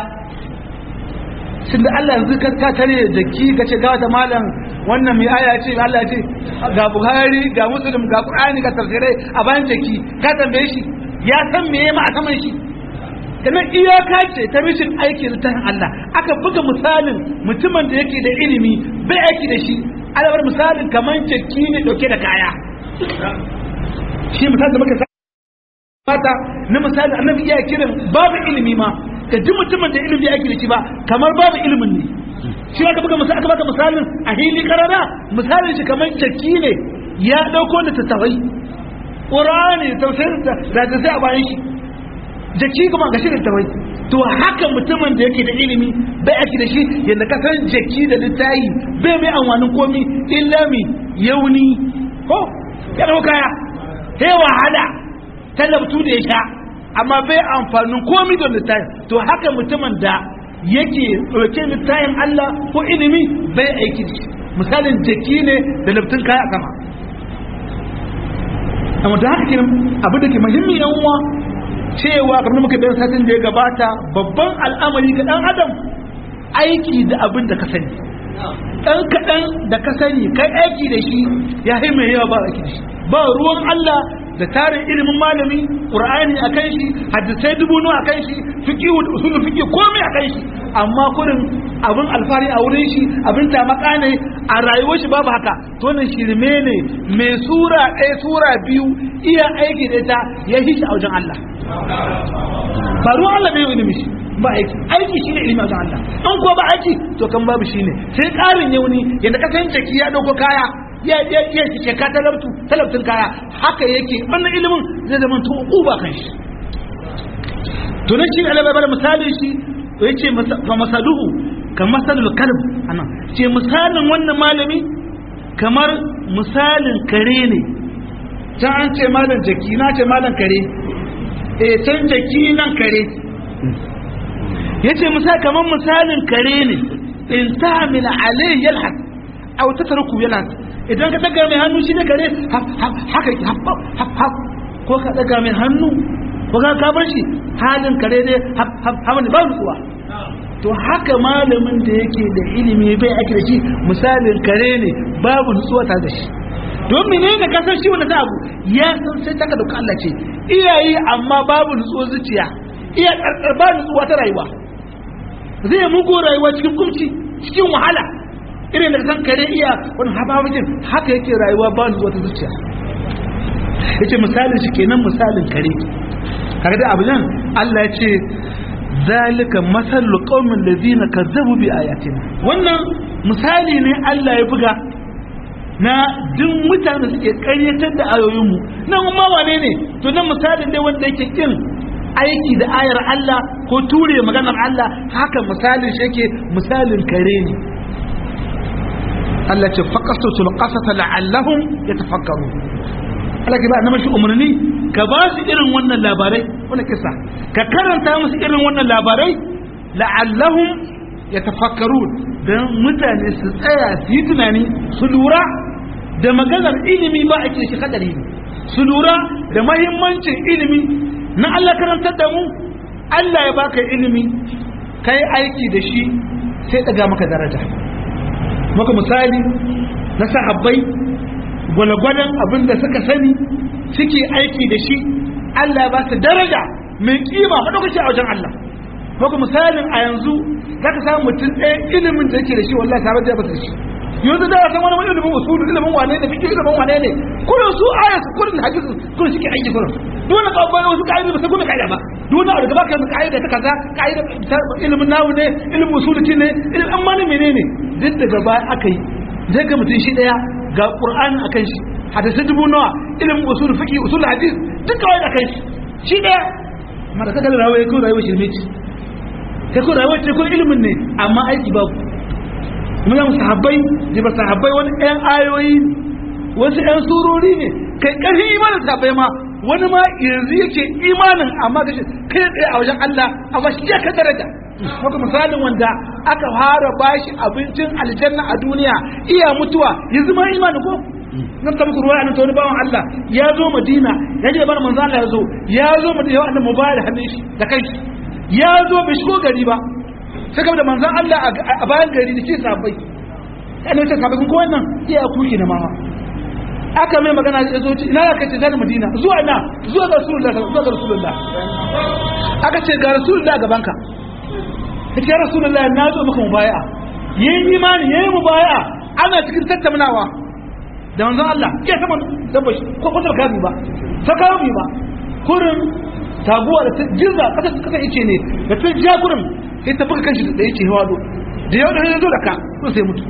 tunda Allah yanzu ka ka tare da jaki ka ce ga wata malam wannan mai aya ce Allah ce ga Buhari ga Muslim ga Qur'ani ga tafsirai a bayan jaki ka tambaye shi ya san me ma a saman shi kana iyaka ce ta mishin aiki da tahin Allah aka buga misalin mutumin da yake da ilimi bai aiki da shi alabar misalin kamar jaki ne dauke da kaya shi misalin da muka fata na misali annabi iya kiran babu ilimi ma ka ji mutumin da ilimi ya da shi ba kamar babu ilimin ne shi aka buga misali aka baka misalin a hili karara misalin shi kamar jaki ne ya dauko da tattawai qur'ani tafsirin da da sai a bayan shi jaki kuma ga shi da tattawai to haka mutumin da yake da ilimi bai ake da shi yadda ka san jaki da littayi bai mai amfanin komi illa mi yauni ko ya dauka kaya sai wahala talabtu da ya sha amma bai amfanin komi da littafin to haka mutumin da yake ɗauke littafin Allah ko ilimi bai aiki da shi misalin jaki ne da labtun kaya sama amma da haka kenan abin da ke muhimmi yan uwa cewa kamar muka bayan satin da ya gabata babban al'amari ga dan adam aiki da abin da ka sani dan kaɗan da ka sani kai aiki da shi ya mai yawa ba aiki da shi ba ruwan Allah da tarin ilimin malami qur'ani akan shi hadisai dubu nawa akan shi fiqh da usul fiqh komai akan shi amma kurin abin alfari a wurin shi abin tamaka ne a rayuwar shi babu haka to wannan shirme ne mai sura ɗaya sura biyu iya aiki da ita ya yi shi a wajen Allah ba ruwan Allah bai ilimi shi ba aiki aiki shine ilimi a wajen Allah an ko ba aiki to kan babu shine sai ƙarin yauni yanda ka san jaki ya dauko kaya ya ya ya ce ka talabtu talabtun kaya haka yake wannan ilimin zai zama to uba kan shi to nan shi Allah bai bada misali shi to yace fa masaluhu ka masalul kalb anan ce misalin wannan malami kamar misalin kare ne can an ce malam jaki na ce malam kare eh can jaki nan kare yace misali kamar misalin kare ne in ta'mil alayhi yalhas aw tatruku yalhas idan ka daga mai hannu shi ne kare haka yake haf ko ka daga mai hannu ko ka ka bar shi halin kare ne haf ne ba nutsuwa to haka malamin da yake da ilimi bai ake da shi misalin kare ne babu nutsuwa tare da shi don menene ka san shi wanda ta abu ya san sai taka da Allah ce iyayi amma babu nutsuwa zuciya iya karkar ba nutsuwa ta rayuwa zai mugu rayuwa cikin kumci cikin wahala irin da san kare iya wani haba wajen haka yake rayuwa ba nutsuwa ta zuciya yace misalin shi kenan misalin kare kaga da abu nan Allah ya ce zalika masallu qaumin ladina kazzabu bi ayatina wannan misali ne Allah ya buga na duk mutane suke karyatar da ayoyinmu nan ma wane ne to nan misalin dai wanda yake kin aiki da ayar Allah ko ture maganar Allah haka misalin shi yake misalin kare ne Allah ce faqasatul qasasa la'allahum yatafakkaru Allah ke ba na mashi umarni ka ba su irin wannan labarai wannan kisa ka karanta musu irin wannan labarai la'allahum yatafakkarun dan mutane su tsaya su yi tunani su lura da maganar ilimi ba a ce shi kadari ne su lura da mahimmancin ilimi na Allah karantar da mu Allah ya baka ilimi kai aiki da shi sai daga maka daraja maka misali na sahabbai gwalgwadon abin da suka sani suke aiki da shi Allah ba su daraja mai kima maɗaukaci a wajen Allah maka misalin a yanzu za ka samu mutum ɗaya ilimin da yake da shi wallahi sabar da ba su shi yanzu da san wani ilimin usulu ilimin wane ne fiqh ilimin wane ne kullun su ayatu kullun hadisi kullun shi ke aiki kullun dole ka ba wasu kaida ba sai kuma kaida ba dole a daga baka kaida ta kaza kaida ilimin nawu ne ilimin usuluci ne ilimin amma ne menene duk daga baya aka yi zai ga mutum shi daya ga qur'ani akan shi hadisi dubu nawa ilimin usul fiqh usul hadis duk kawai akan shi shi daya amma da kaga rawaye ko rawaye shirme ce kai ko rawaye ce ko ilimin ne amma aiki babu mun yi sahabbai da ba sahabbai wani ɗayan ayoyi wasu ɗan surori ne kai ƙarfin imanin sahabbai ma wani ma yanzu yake imanin amma ga shi kai tsaye a wajen Allah amma shi ya ka daraja maka misalin wanda aka fara bashi abincin aljanna a duniya iya mutuwa yanzu ma imani ko nan ta muku ruwa nan ta wani bawan Allah ya zo Madina ya je bar manzo Allah ya zo ya zo Madina ya annabi mubarak hannun shi da kai ya zo bai shigo gari ba sai da manzan Allah a bayan gari da ke sabai ya ne sabai kun wannan iya kuki na mama aka mai magana ya zo ina da kace zan Madina zuwa ina zuwa ga Rasulullah zuwa ga Rasulullah aka ce ga Rasulullah gaban ka kace ya Rasulullah na zo maka mubaya yayin imani yayin mubaya ana cikin tattaunawa da manzan Allah ya sama dabba ko ko ta kabi ba ta kabi ba kurin taguwa da ta jirga kasa kasa yace ne da ta ja kurin sai ta buga kanshi da yake hawado da yau da ya zo da ka so sai mutu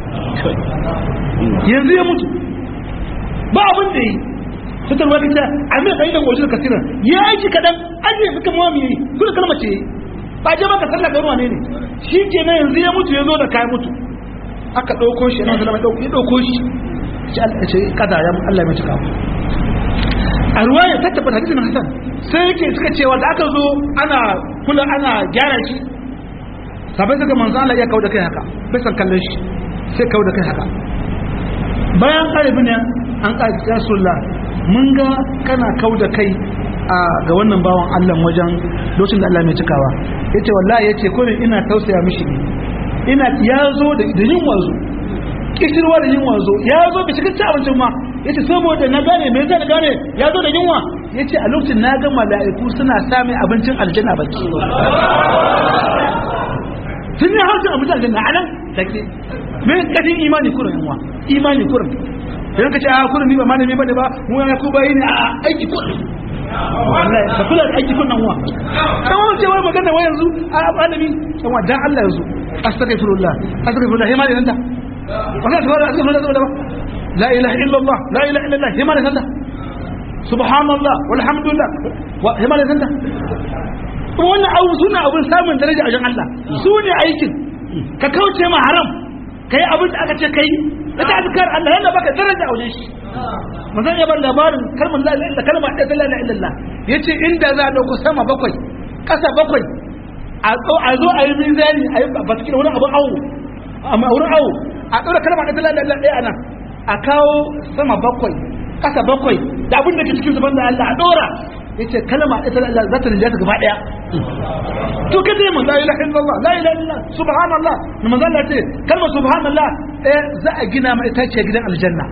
yanzu ya mutu ba abin da yi ta tarwa da ta amir da idan wajen kasira ya aiki kaɗan an yi suka mawa mai kuma kalma ce ba je maka sallah ga ruwa ne ne shi ke nan yanzu ya mutu ya zo da kayan mutu aka ɗauko shi nan zalama ya ɗauko shi ce kada ya Allah mai cika a ruwa ya tattaba hadisin Hassan sai yake suka cewa da aka zo ana kula ana gyara shi sabai suka manzo Allah ya kauda kai haka bai san kallon shi sai kauda kai haka bayan ƙarfi ne an ƙarfi ya sulla mun ga kana kauda kai a ga wannan bawan Allah wajen lokacin da Allah mai cikawa yace wallahi yace kullun ina tausaya mishi ne ina ya zo da yin wazo kishirwa da yin wazo ya zo bi cikin ci abincin ma yace saboda na gane me yasa na gane ya zo da yunwa yace a lokacin na ga mala'iku suna sami abincin aljanna baki sun yi harshen abincin aljanna a nan take me kadin imani kurin yunwa imani kurin idan ka ce a kurin ni ba malami bane ba mu ya ku bayi ne a aiki kurin wallahi ka kula da aiki kurin wa dan wani ce wai magana wai yanzu a malami dan dan Allah yanzu astaghfirullah astaghfirullah hima ne nan da wala ta wala astaghfirullah da ba la ilaha illallah la ilaha illallah hima ne nan da subhanallah walhamdulillah hima ne nan da kuma wannan abu suna abin samun daraja a wajen Allah su ne aikin ka kauce ma haram ka yi abin da aka ce ka yi da ta azkar Allah yana baka daraja a wajen shi manzon ya bar labarin kalmar la ilaha illallah kalmar da la ilaha illallah yace inda za a dauko sama bakwai kasa bakwai a zo a yi mizani a yi ba cikin wani abin awo amma wurin awo a ɗaura kalma da talala da ɗaya nan a kawo sama bakwai ƙasa bakwai da abin da ke cikin zuban da Allah a ɗora ya ce kalma da talala za ta rinjata gaba ɗaya to ka ce mun la ilaha illallah la ilaha illallah subhanallah na manzo Allah ce kalmar subhanallah ɗaya za a gina ma ita ce gidan aljanna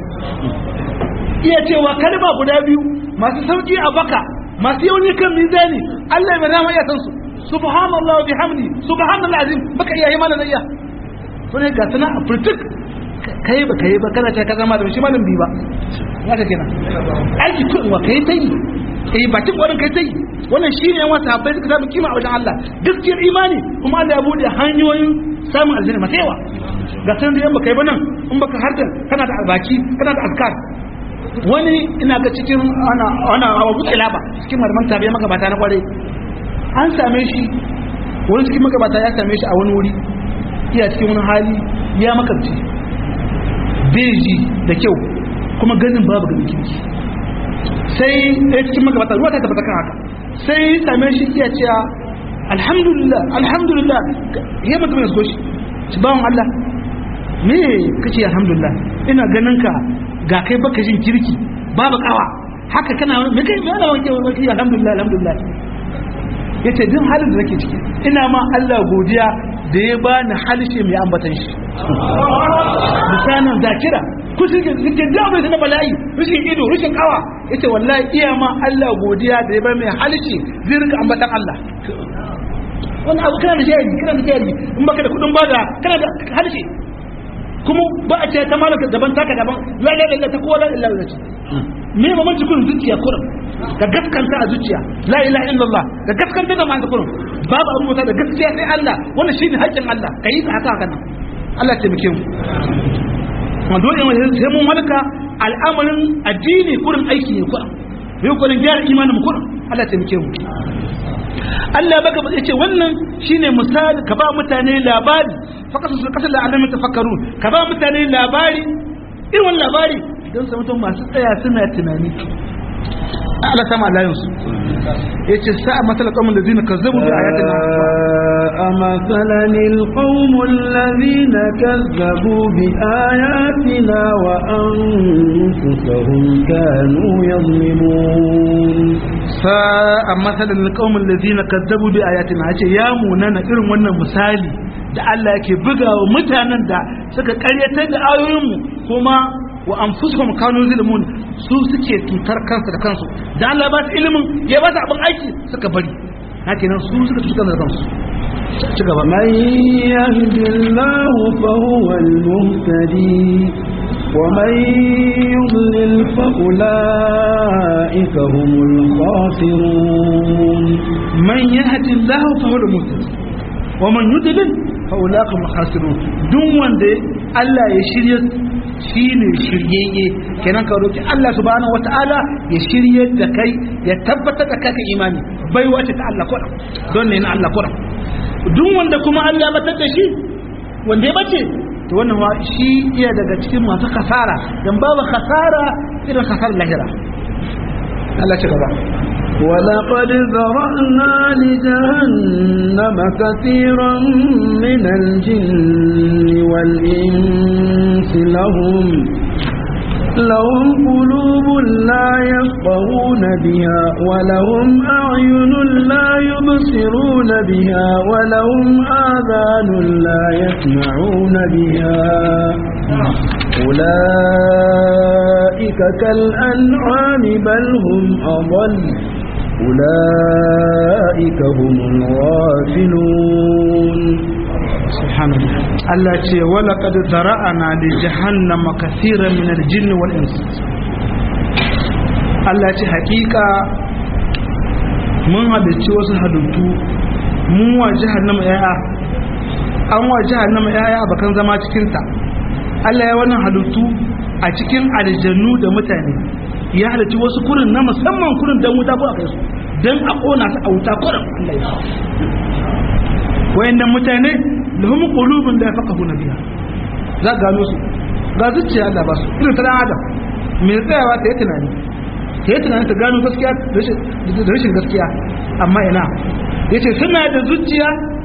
iya cewa kalma guda biyu masu sauki a baka masu yauni kan mizani Allah ya nama iya san su subhanallah wa bihamdi subhanallah azim baka iya yi mana da iya to ne ga sana a furtuk kai ba kai ba kana ta ka zama da shi malam bi ba haka kenan aiki kun wa kai tai eh bakin wannan kai tai wannan shine yan wata bai suka samu kima a wajen Allah gaskiyar imani kuma Allah ya bude hanyoyin samun aljanna masu yawa ga sanan da yan baka yi ba nan in baka harta kana da albaki kana da azkar wani ina ga cikin ana ana abu ba cikin malaman tabiya magabata na kware an same shi wani cikin magabata ya same shi a wani wuri iya cikin wani hali ya makamci beji da kyau kuma ganin babu ganin kirki sai ya cikin magabata ruwa ta tabbata kan haka sai same shi iya cewa alhamdulillah alhamdulillah ya mutum ya so shi shi bawan Allah me kace alhamdulillah ina ganin ka ga kai baka jin kirki babu kawa haka kana me kai me ana wanke wanke alhamdulillah alhamdulillah yace duk halin da nake ciki ina ma Allah godiya da ya bani halishe mai ambatan shi misalan zakira ku suke suke da bai na bala'i rushin ido rushin kawa yace wallahi iya ma Allah godiya da ya bani mai halishe zai rika ambatan Allah wani abu kana da jari kana da jari in baka da kudin bada kana da halishe kuma ba a ce ta malaka daban taka daban la la la ta kowa la illa illa me mamanci kurin zuciya kurin da gaskanta a zuciya la ilaha illallah da gaskanta da ma'ana kurin babu abu da gaskiya sai Allah wannan shine haƙƙin Allah kai ta haka haka nan Allah ya taimake mu kuma dole mu sai mun malaka al'amarin addini kurin aiki ne kurin mai kurin gyara imanin mu kurin Allah ya taimake mu Allah baka ya ce wannan shine misali ka ba mutane labari fakasu su kasar da alamin tafakkaru ka ba mutane labari irin wannan labari don su mutum masu tsaya suna tunani Allah sama layin su ya ce sa'a matsalar kawun da zina ka zabu da ayatina a matsalan ilkawun lalina kazzabu bi ayatina wa an fusahun kanu yazlimun sa'a matsalar kawun da zina ka zabu bi ayatina ya ce ya munana irin wannan misali da Allah yake bugawa mutanen da suka karyatar da ayoyinmu kuma wa anfusuhum kanu zulmun su suke tutar kansu da kansu da Allah ba su ilimin ya ba su abin aiki suka bari hakinan su suka tutar da kansu ci gaba man yahdillahu fa huwa al-muhtadi wa man yudlil fa ulaika humul khasirun man yahdillahu fa huwa al-muhtadi wa man yudlil fa ulaika humul khasirun duk wanda Allah ya shirye shi ne shiryayye kenan ka roki Allah subhanahu wata'ala ya shirye da kai ya tabbatar da kai imani bai wace ta Allah kuɗa don ne na Allah kuɗa duk wanda kuma Allah ya batar da shi wanda ya bace to wannan wa shi iya daga cikin masu kasara dan babu kasara irin kasar lahira Allah ci gaba ولقد ذرأنا لجهنم كثيرا من الجن والإنس لهم لهم قلوب لا يفقهون بها ولهم أعين لا يبصرون بها ولهم آذان لا يسمعون بها أولئك كالأنعام بل هم أضل أولئك هم الغافلون سبحان الله الله ce wala qad zara'ana li jahannama kaseeran min al-jinn wal ins Allah ce hakika mun halicci wasu halittu mun wa jahannama yaya an wa jahannama yaya bakan zama cikin ta Allah ya wannan halittu a cikin aljannu da mutane ya halicci wasu kurin na musamman kurin dan wuta ko akai su dan a kona su a wuta kurin Allah ya wayannan mutane lahum qulubun la yafqahuna biha za gano su ga zuciya Allah ba su irin ta dan adam me tsayawa ta yi tunani ta yi tunani ta gano gaskiya da rashin gaskiya amma ina yace suna da zuciya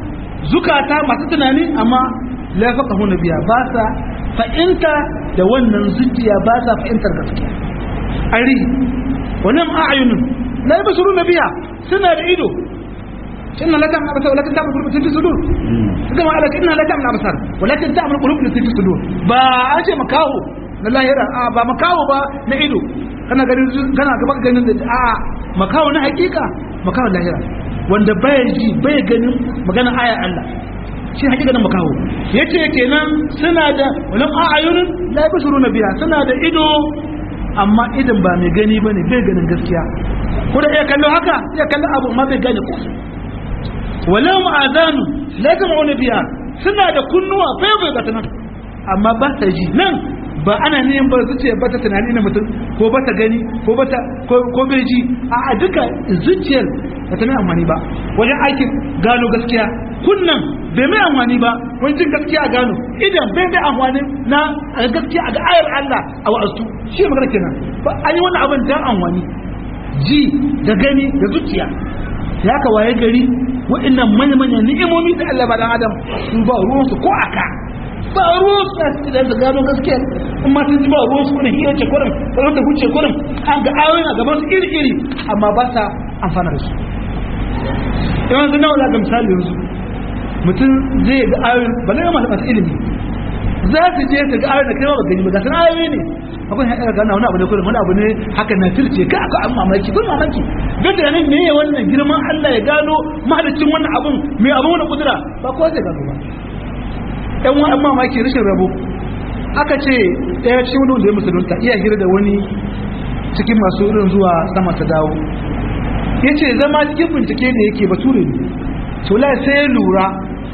zukata masu tunani amma la faqahu nabiya ba sa fa'inta da wannan zuciya ba sa fa'intar gaskiya ari wannan a'yunun la yabsuru nabiya suna da ido inna la ta'mal absar walakin ta'mal qulub fi sudur kama ala inna la ta'mal absar walakin ta'mal qulub fi sudur ba a ce makaho na lahira a ba makaho ba na ido kana ganin kana gaba ganin da a makaho na hakika makaho lahira wanda baya ji baya ganin magana ayar Allah shi hakika na makaho yace kenan suna da wannan a'ayunun la yabsuruna biha suna da ido amma idan ba mai gani bane bai ganin gaskiya ko da iya kallo haka iya kallo abu amma bai gane ko walau ma'azanu la yasma'una biha suna da kunnuwa bai bai ga nan amma ba ta ji nan ba ana neman ba zuciya ba ta tunani na mutum ko ba ta gani ko ba ta ko bai ji a duka zuciyar ba ta mai amfani ba wajen aikin gano gaskiya kunnan bai mai amfani ba wajen jin gaskiya a gano idan bai mai amfani na a gaskiya a ga ayar Allah a wa'azu shi magana kenan ba an yi wani abin dan amfani ji da gani da zuciya ya ka waye gari wa'annan manya-manyan ni'imomi da Allah ba dan adam su ba ruwansu ko aka ba ruwan su na da su gano gaskiya in ma sun ji ba ruwan su kuna hiyar ce kurin kurin da huce kurin an ga ayoyin a gaban su iri-iri amma ba sa amfana da su yawan su nawa ga misali yanzu mutum zai ga ayoyin ba na masu masu ilimi za su je su ga ayoyin da kai ba gani ba ga sun ayoyi ne akwai haɗa gana wani abu ne kurin wani abu ne haka na firce ka aka an mamaki kun mamaki duk da nan me wannan girman Allah ya gano mahalicin wannan abun mai abun wani kudura ba kowa zai gano ba yan wani mamaki rashin rabo aka ce ɗaya cikin wani wanda ya musulunta iya hira da wani cikin masu irin zuwa sama ta dawo ya ce zama cikin bincike da yake bature ne tula sai ya lura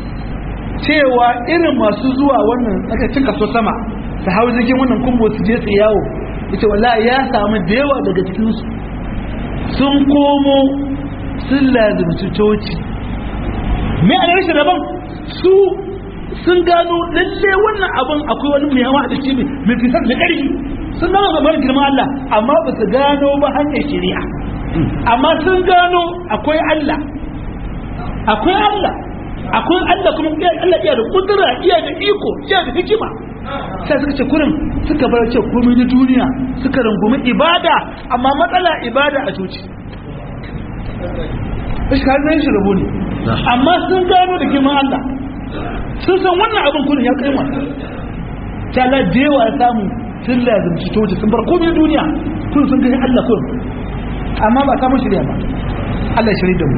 cewa irin masu zuwa wannan tsakacin kaso sama ta hau jirgin wannan kumbo su je su yawo ya ce wala ya samu da yawa daga cikinsu sun komo sun lazimci coci me a rashin rabon su sun gano lalle wannan abin akwai wani mai hawa da shi mai fitar da ƙarfi sun gano gabar girman Allah amma ba su gano ba hanyar shari'a amma sun gano akwai Allah akwai Allah akwai Allah kuma Allah iya da kudura iya da iko iya da hikima sai suka ce kurin suka bar ce komai na duniya suka rungumi ibada amma matsala ibada a coci shi ka zai shi rabu ne amma sun gano da girman Allah sun san wannan abin kurin ya kai mata ta la da yawa ya samu sun lazimci toci sun bar komai duniya kun sun gani Allah kun amma ba samun shirya ba Allah shirya da mu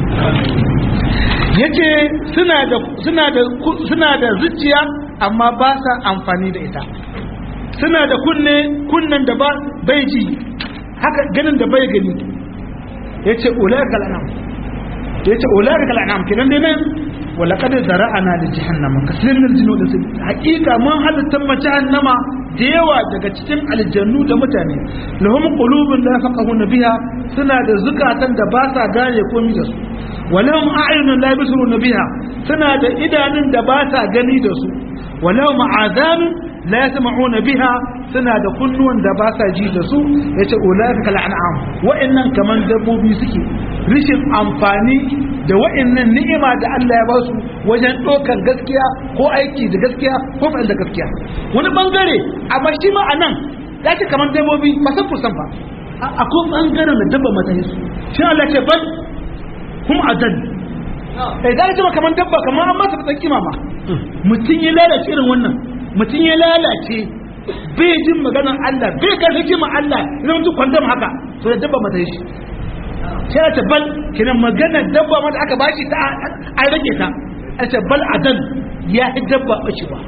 yace suna da suna da suna da zuciya amma ba sa amfani da ita suna da kunne kunnen da ba bai ji haka ganin da bai gani yace ulaika al'am yace ulaika al'am kidan dai nan wala kada zara'ana da jahannama kasirin min aljinu da hakika mun halitta ma jahannama da yawa daga cikin aljannu da mutane lahum qulubun la yafqahuna biha suna da zukatan da ba sa gane komai da su walahum a'yunun la yabsuruna biha suna da idanun da ba sa gani da su walahum azanun la yasma'una biha suna da kunnuwan da ba sa ji da su yace ulaika kal an'am wa'annan kaman dabbobi suke rishin amfani da wa'annan ni'ima da Allah ya ba su wajen ɗaukar gaskiya ko aiki da gaskiya ko fa'il da gaskiya wani bangare amma shi ma a nan ya ce kamar dabbobi ba san fursan ba akwai bangaren da dabba mata su shi Allah ce bal kuma adal eh da ce kamar dabba kamar an masa fatan kima ma mutum ya lalace irin wannan mutum ya lalace bai jin maganar Allah bai ga hikimar Allah idan mutum kwandam haka to da dabba mata shi sai ta bal kinan magana dabba mata aka bashi ta an rage ta a ce bal adan ya yi dabba bashi ba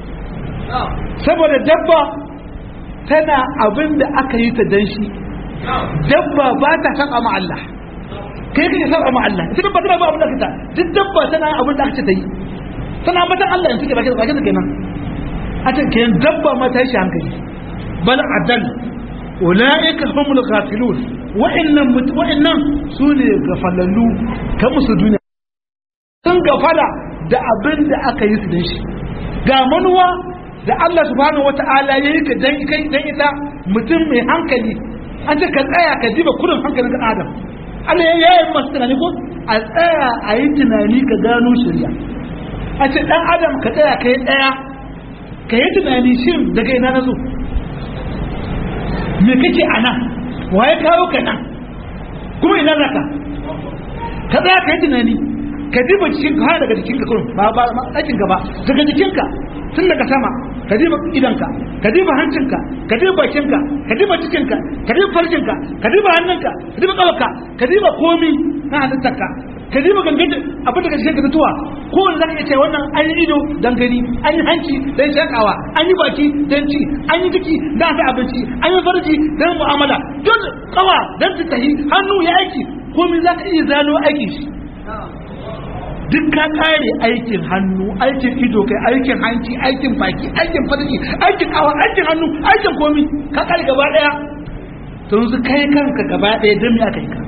saboda dabba tana abin da aka yi ta dan shi dabba ba ta saba ma Allah kai kake saba ma Allah ita dabba tana ba abin da kita duk dabba tana abin da aka ce ta yi tana matan Allah in suke baki da baki da kenan a ce kenan dabba ma ta yi shi hankali bal adal ulaika humul ghafilun wa'annan wa'annan sune gafalallu kan musu duniya sun gafala da abin da aka yi su dan shi ga manuwa da Allah subhanahu wata'ala ya yi ka dan kai dan ita mutum mai hankali an ce ka tsaya ka diba kurin hankalin ka adam Allah ya yi masu tunani ko a tsaya a yi tunani ka gano shirya a ce dan adam ka tsaya ka yi daya ka yi tunani shin daga ina na zo me kake a nan waye kawo ka nan kuma ina naka ka tsaya ka yi tunani ka diba cikin ka daga jikinka kurum ba ba ɗakin ka ba daga jikinka tun daga sama ka diba idanka ka diba hancinka ka diba bakinka ka diba cikinka ka diba farcinka ka diba hannunka ka diba ƙafarka ka diba komi na halittarka ka diba gangan abin da ka cikin ka tuwa ko wanda zaka iya ce wannan an yi ido dan gani an yi hanci dan shakawa an yi baki dan ci an yi ciki dan ta abinci an yi farji dan mu'amala don kawa dan tahi hannu ya aiki komai zaka iya zano aikin shi duk ka kare aikin hannu aikin ido kai aikin hanci aikin baki aikin farji aikin kawa aikin hannu aikin komi ka kare gaba daya to yanzu kai kanka gaba daya dan me aka yi ka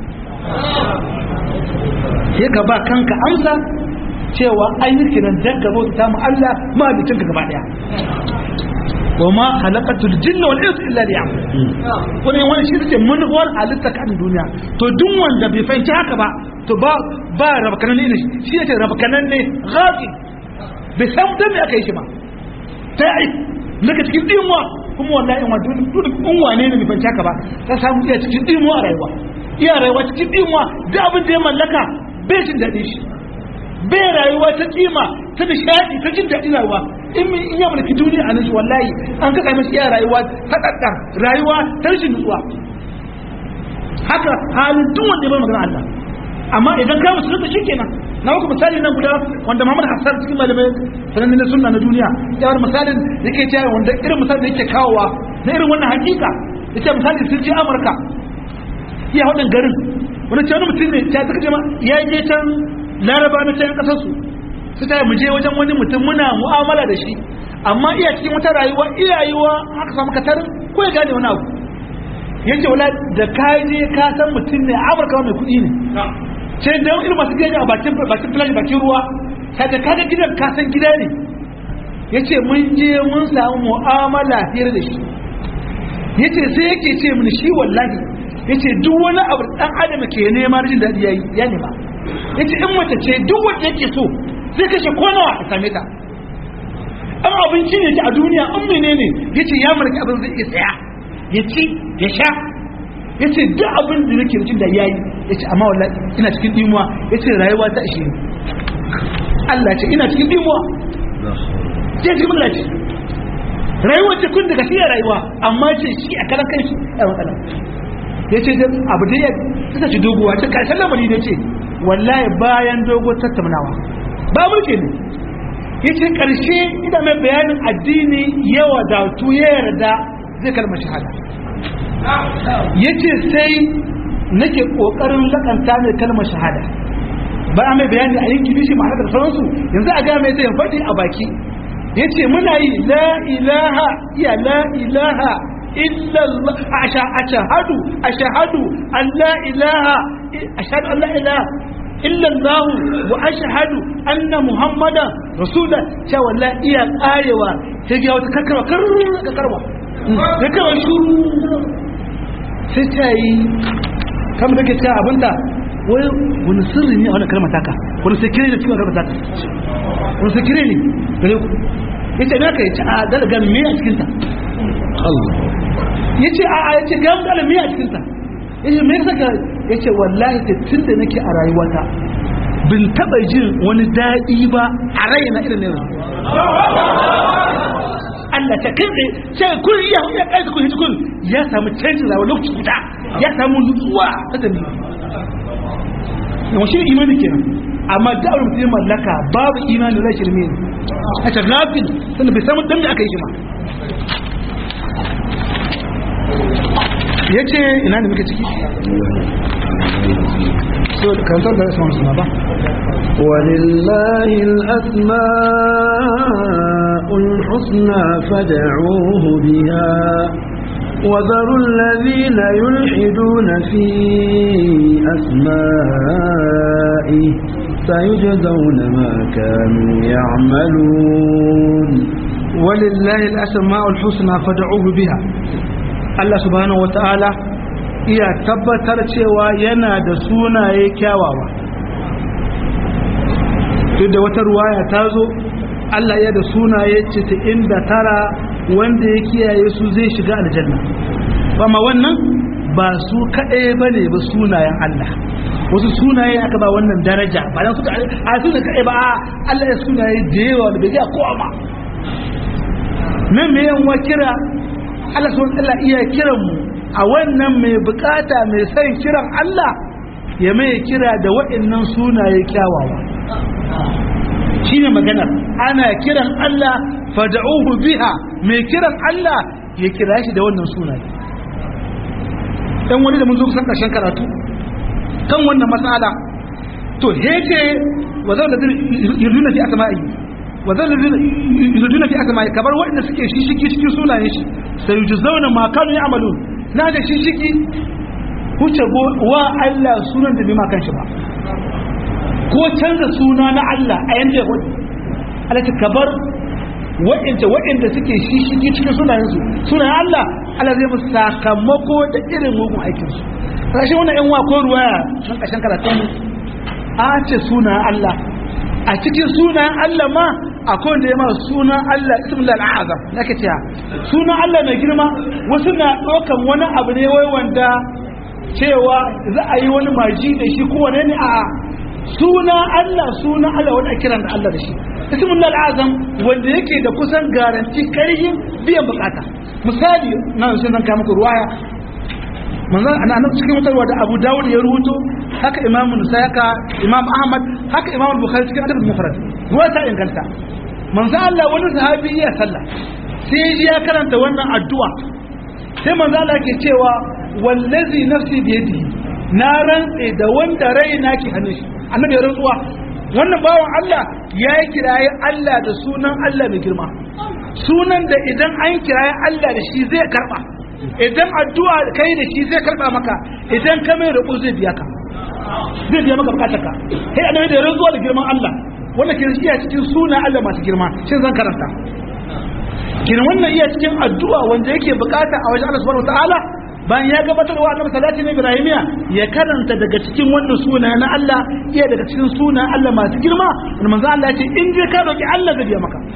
sai ka ba kanka amsa cewa an yi kiran dan gaba ta mu Allah ma bitin ka gaba daya wa ma khalaqatul jinna wal insa illa liya'budun wani wani shi take manufar halitta kan duniya to duk wanda bai fahimci haka ba to ba ba rabkanan ne shi yake rabkanan ne ghafi bai san dan me aka yi shi ba sai naka cikin dinwa kuma wallahi in wato duk in wane ne bai fahimci haka ba ka samu iya cikin dinwa a rayuwa iya rayuwa cikin dinwa duk abin da ya mallaka bai jin daɗin shi bai rayuwa ta kima ta nishadi ta jin daɗin rayuwa in min in ya mulki duniya a nashi wallahi an kaka mashi iya rayuwa ta ɗaɗɗar rayuwa ta rashin nutsuwa haka halin duk wanda ya bar magana Allah amma idan ka musu da shikenan na muku misali nan guda wanda Muhammad Hassan cikin malamai sanan na sunna na duniya ya wani misalin yake cewa wanda irin misalin da yake kawowa na irin wannan hakika yace misali sun je Amurka iya wadan garin wani ce wani mutum ne ta suka ce ma ya je can laraba na can kasar su su ta mu je wajen wani mutum muna mu'amala da shi amma iya cikin wata rayuwa iyayewa aka samu katarin ko ya gane wani abu yace wala da ka je ka san mutum ne amurka mai kuɗi ne sai da irin masu gidaje a bakin bakin filashi bakin ruwa sai da kaga gidan ka san gida ne yace mun je mun samu mu'amala hira da shi yace sai yake ce mini shi wallahi yace duk wani abu dan adam ke nema jin dadi yayi ya nema yace in mace ce duk wanda yake so zai kashe ko nawa a same ta an abinci ne a duniya an menene yace ya mulki abin zai iya saya ya ci ya sha yace duk abin da nake jin da yayi yace amma wallahi ina cikin dimuwa yace rayuwa ta ishe ni Allah ce ina cikin dimuwa sai ji mun lace rayuwa ce kun daga shi rayuwa amma ce shi a kalan kanshi a matsala ya ce abu da ya ta ci doguwa ta karshen lamari ne ce wallahi bayan dogo tattaunawa ba mulke ne ya ce karshe ina mai bayanin addini ya wadatu ya yarda zai kalmar shahada ya ce sai nake kokarin lakanta mai kalmar shahada ba a mai bayani a yanki bishi ma'ana da sauransu yanzu a gaya mai zai faɗi a baki ya ce muna yi la ilaha iya la ilaha illallah ashahadu ashahadu an la ilaha ashhadu an la ilaha illallah wa ashhadu anna muhammadan rasulullah cewa wallahi iya karewa sai ga wata karkarwa karkarwa karkarwa shuru sai ta yi kamar da ke ta abinda wai wani sirri ne a wani kalmar taka wani sekire ne cikin kalmar taka wani sekire ne gare ku ya ce na ka yi ci a dalaga me a cikinta ya ce a ya ce ga mu dalaga me a cikinta ya ce me ya saka ya ce wallahi ta tun da nake a rayuwata bin taɓa jin wani daɗi ba a raina irin ne Allah ta kai sai kun ya ya kai kun kun ya samu canji rayuwa lokaci guda ya samu nutsuwa ta dani yawan shi imani kenan amma da abin mutum mallaka babu imani zai shirme ne a ta gafin sannan bai samu dan da aka yi shi ma ya ce ina da muke ciki so kantar da rasu suna ba ولله الأسماء الحسنى فدعوه بها وذروا الذين يلحدون في أسمائه سيجزون ما كانوا يعملون ولله الأسماء الحسنى فدعوه بها Allah subhanahu wata'ala iya tabbatar cewa yana da sunaye kyawawa duk da wata ruwaya ta zo Allah ya da sunaye 99 wanda ya kiyaye su zai shiga aljanna amma wannan ba su kaɗai ba ne ba sunayen Allah wasu sunaye aka ba wannan daraja ba dan suka a su da kaɗai ba Allah ya sunaye da yawa da bai ga kowa ma nan me yan kira Allah subhanahu Allah iya kiran mu a wannan mai bukata mai son kiran Allah ya mai kira da waɗannan sunaye kyawawa shine maganar ana kiran Allah fad'uhu biha mai kiran Allah ya kira shi da wannan sunaye dan wani da mun zo kusan karshen karatu kan wannan mas'ala to heke wa zan da yurduna fi asma'i wa zan da yurduna fi asma'i kabar wanda suke shi shiki cikin sunayen shi sai yujzauna ma kanu ya'malun na da shi shiki huce wa Allah sunan da bai ma kanshi ba ko canza suna na Allah a yanda ya wani alaka kabar wa'inda wa'inda suke shi shigi cikin sunayensu sunayen Allah Allah zai musu sakamako da irin mugun aikinsu rashi wannan yan wa ko ruwaya nan kashin karatun a ce sunayen Allah a cikin sunayen Allah ma akwai wanda ya ma sunan Allah ismul al'azam nake cewa sunan Allah mai girma wasu na ɗaukan wani abu ne wai wanda cewa za a yi wani maji da shi ko wane ne a suna Allah suna Allah wanda kiran da Allah da shi ismul azam wanda yake da kusan garanti karhin biyan bukata misali na sun nan muku ruwaya manzon ana nan cikin mutarwa da Abu Dawud ya rubuto haka Imam Musa haka Imam Ahmad haka Imam Bukhari cikin adab mufrad ruwa ta inganta manzon Allah wani sahabi ya sallah sai ya karanta wannan addu'a sai manzon Allah ke cewa wallazi nafsi biyadihi na rantse da wanda raina ke hannun shi annabi ya rantsuwa wannan bawan Allah ya yi kiraye Allah da sunan Allah mai girma sunan da idan an kiraye Allah da shi zai karba idan addu'a kai da shi zai karba maka idan ka mai roƙo zai biya ka zai biya maka bukatar ka sai annabi da rantsuwa da girman Allah wanda ke iya cikin sunan Allah masu girma shin zan karanta kin wannan iya cikin addu'a wanda yake bukata a wajen Allah subhanahu wataala bayan ya gabatar wa annabi salati na ibrahimiya ya karanta daga cikin wannan suna na Allah iya daga cikin suna Allah masu girma wanda manzo Allah ya ce in dai ka roki Allah zai biya maka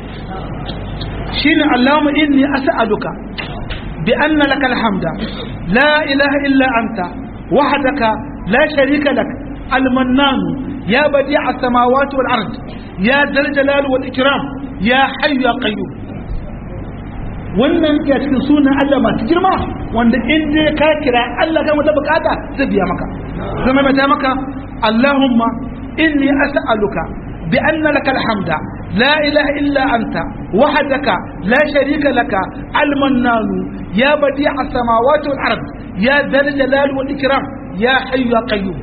shine Allahumma inni as'aluka bi anna laka alhamda la ilaha illa anta wahdaka la sharika lak المنان يا بديع السماوات والأرض يا ذا الجلال والإكرام يا حي يا قيوم wannan ke cikin sunan Allah masu girma wanda in dai ka kira Allah ga wata bukata zai biya maka zama mai maka Allahumma inni as'aluka bi anna lakal hamda la ilaha illa anta wahdaka la sharika laka al-mannan ya badi' as-samawati wal ard ya dhal jalal wal ikram ya hayyu ya qayyum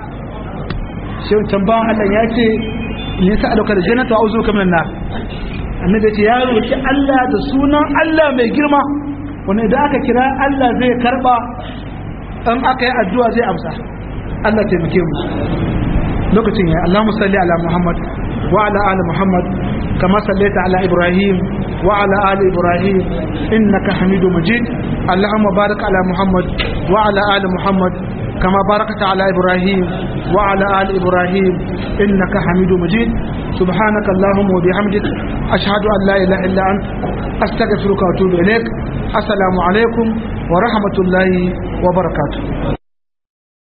shi tambayan Allah ya ce in sa'aluka da jannatu a'udhu minan nar annabi ce ya roki Allah da sunan Allah mai girma wanda idan aka kira Allah zai karba in aka yi addu'a zai amsa Allah taimake mu lokacin ya Allahumma salli ala Muhammad wa ala ali Muhammad kama sallaita ala Ibrahim wa ala ali Ibrahim innaka Hamidu Majid Allahumma barik ala Muhammad wa ala ali Muhammad كما باركت على إبراهيم وعلى آل إبراهيم إنك حميد مجيد سبحانك اللهم وبحمدك أشهد أن لا إله إلا أنت أستغفرك وأتوب إليك السلام عليكم ورحمة الله وبركاته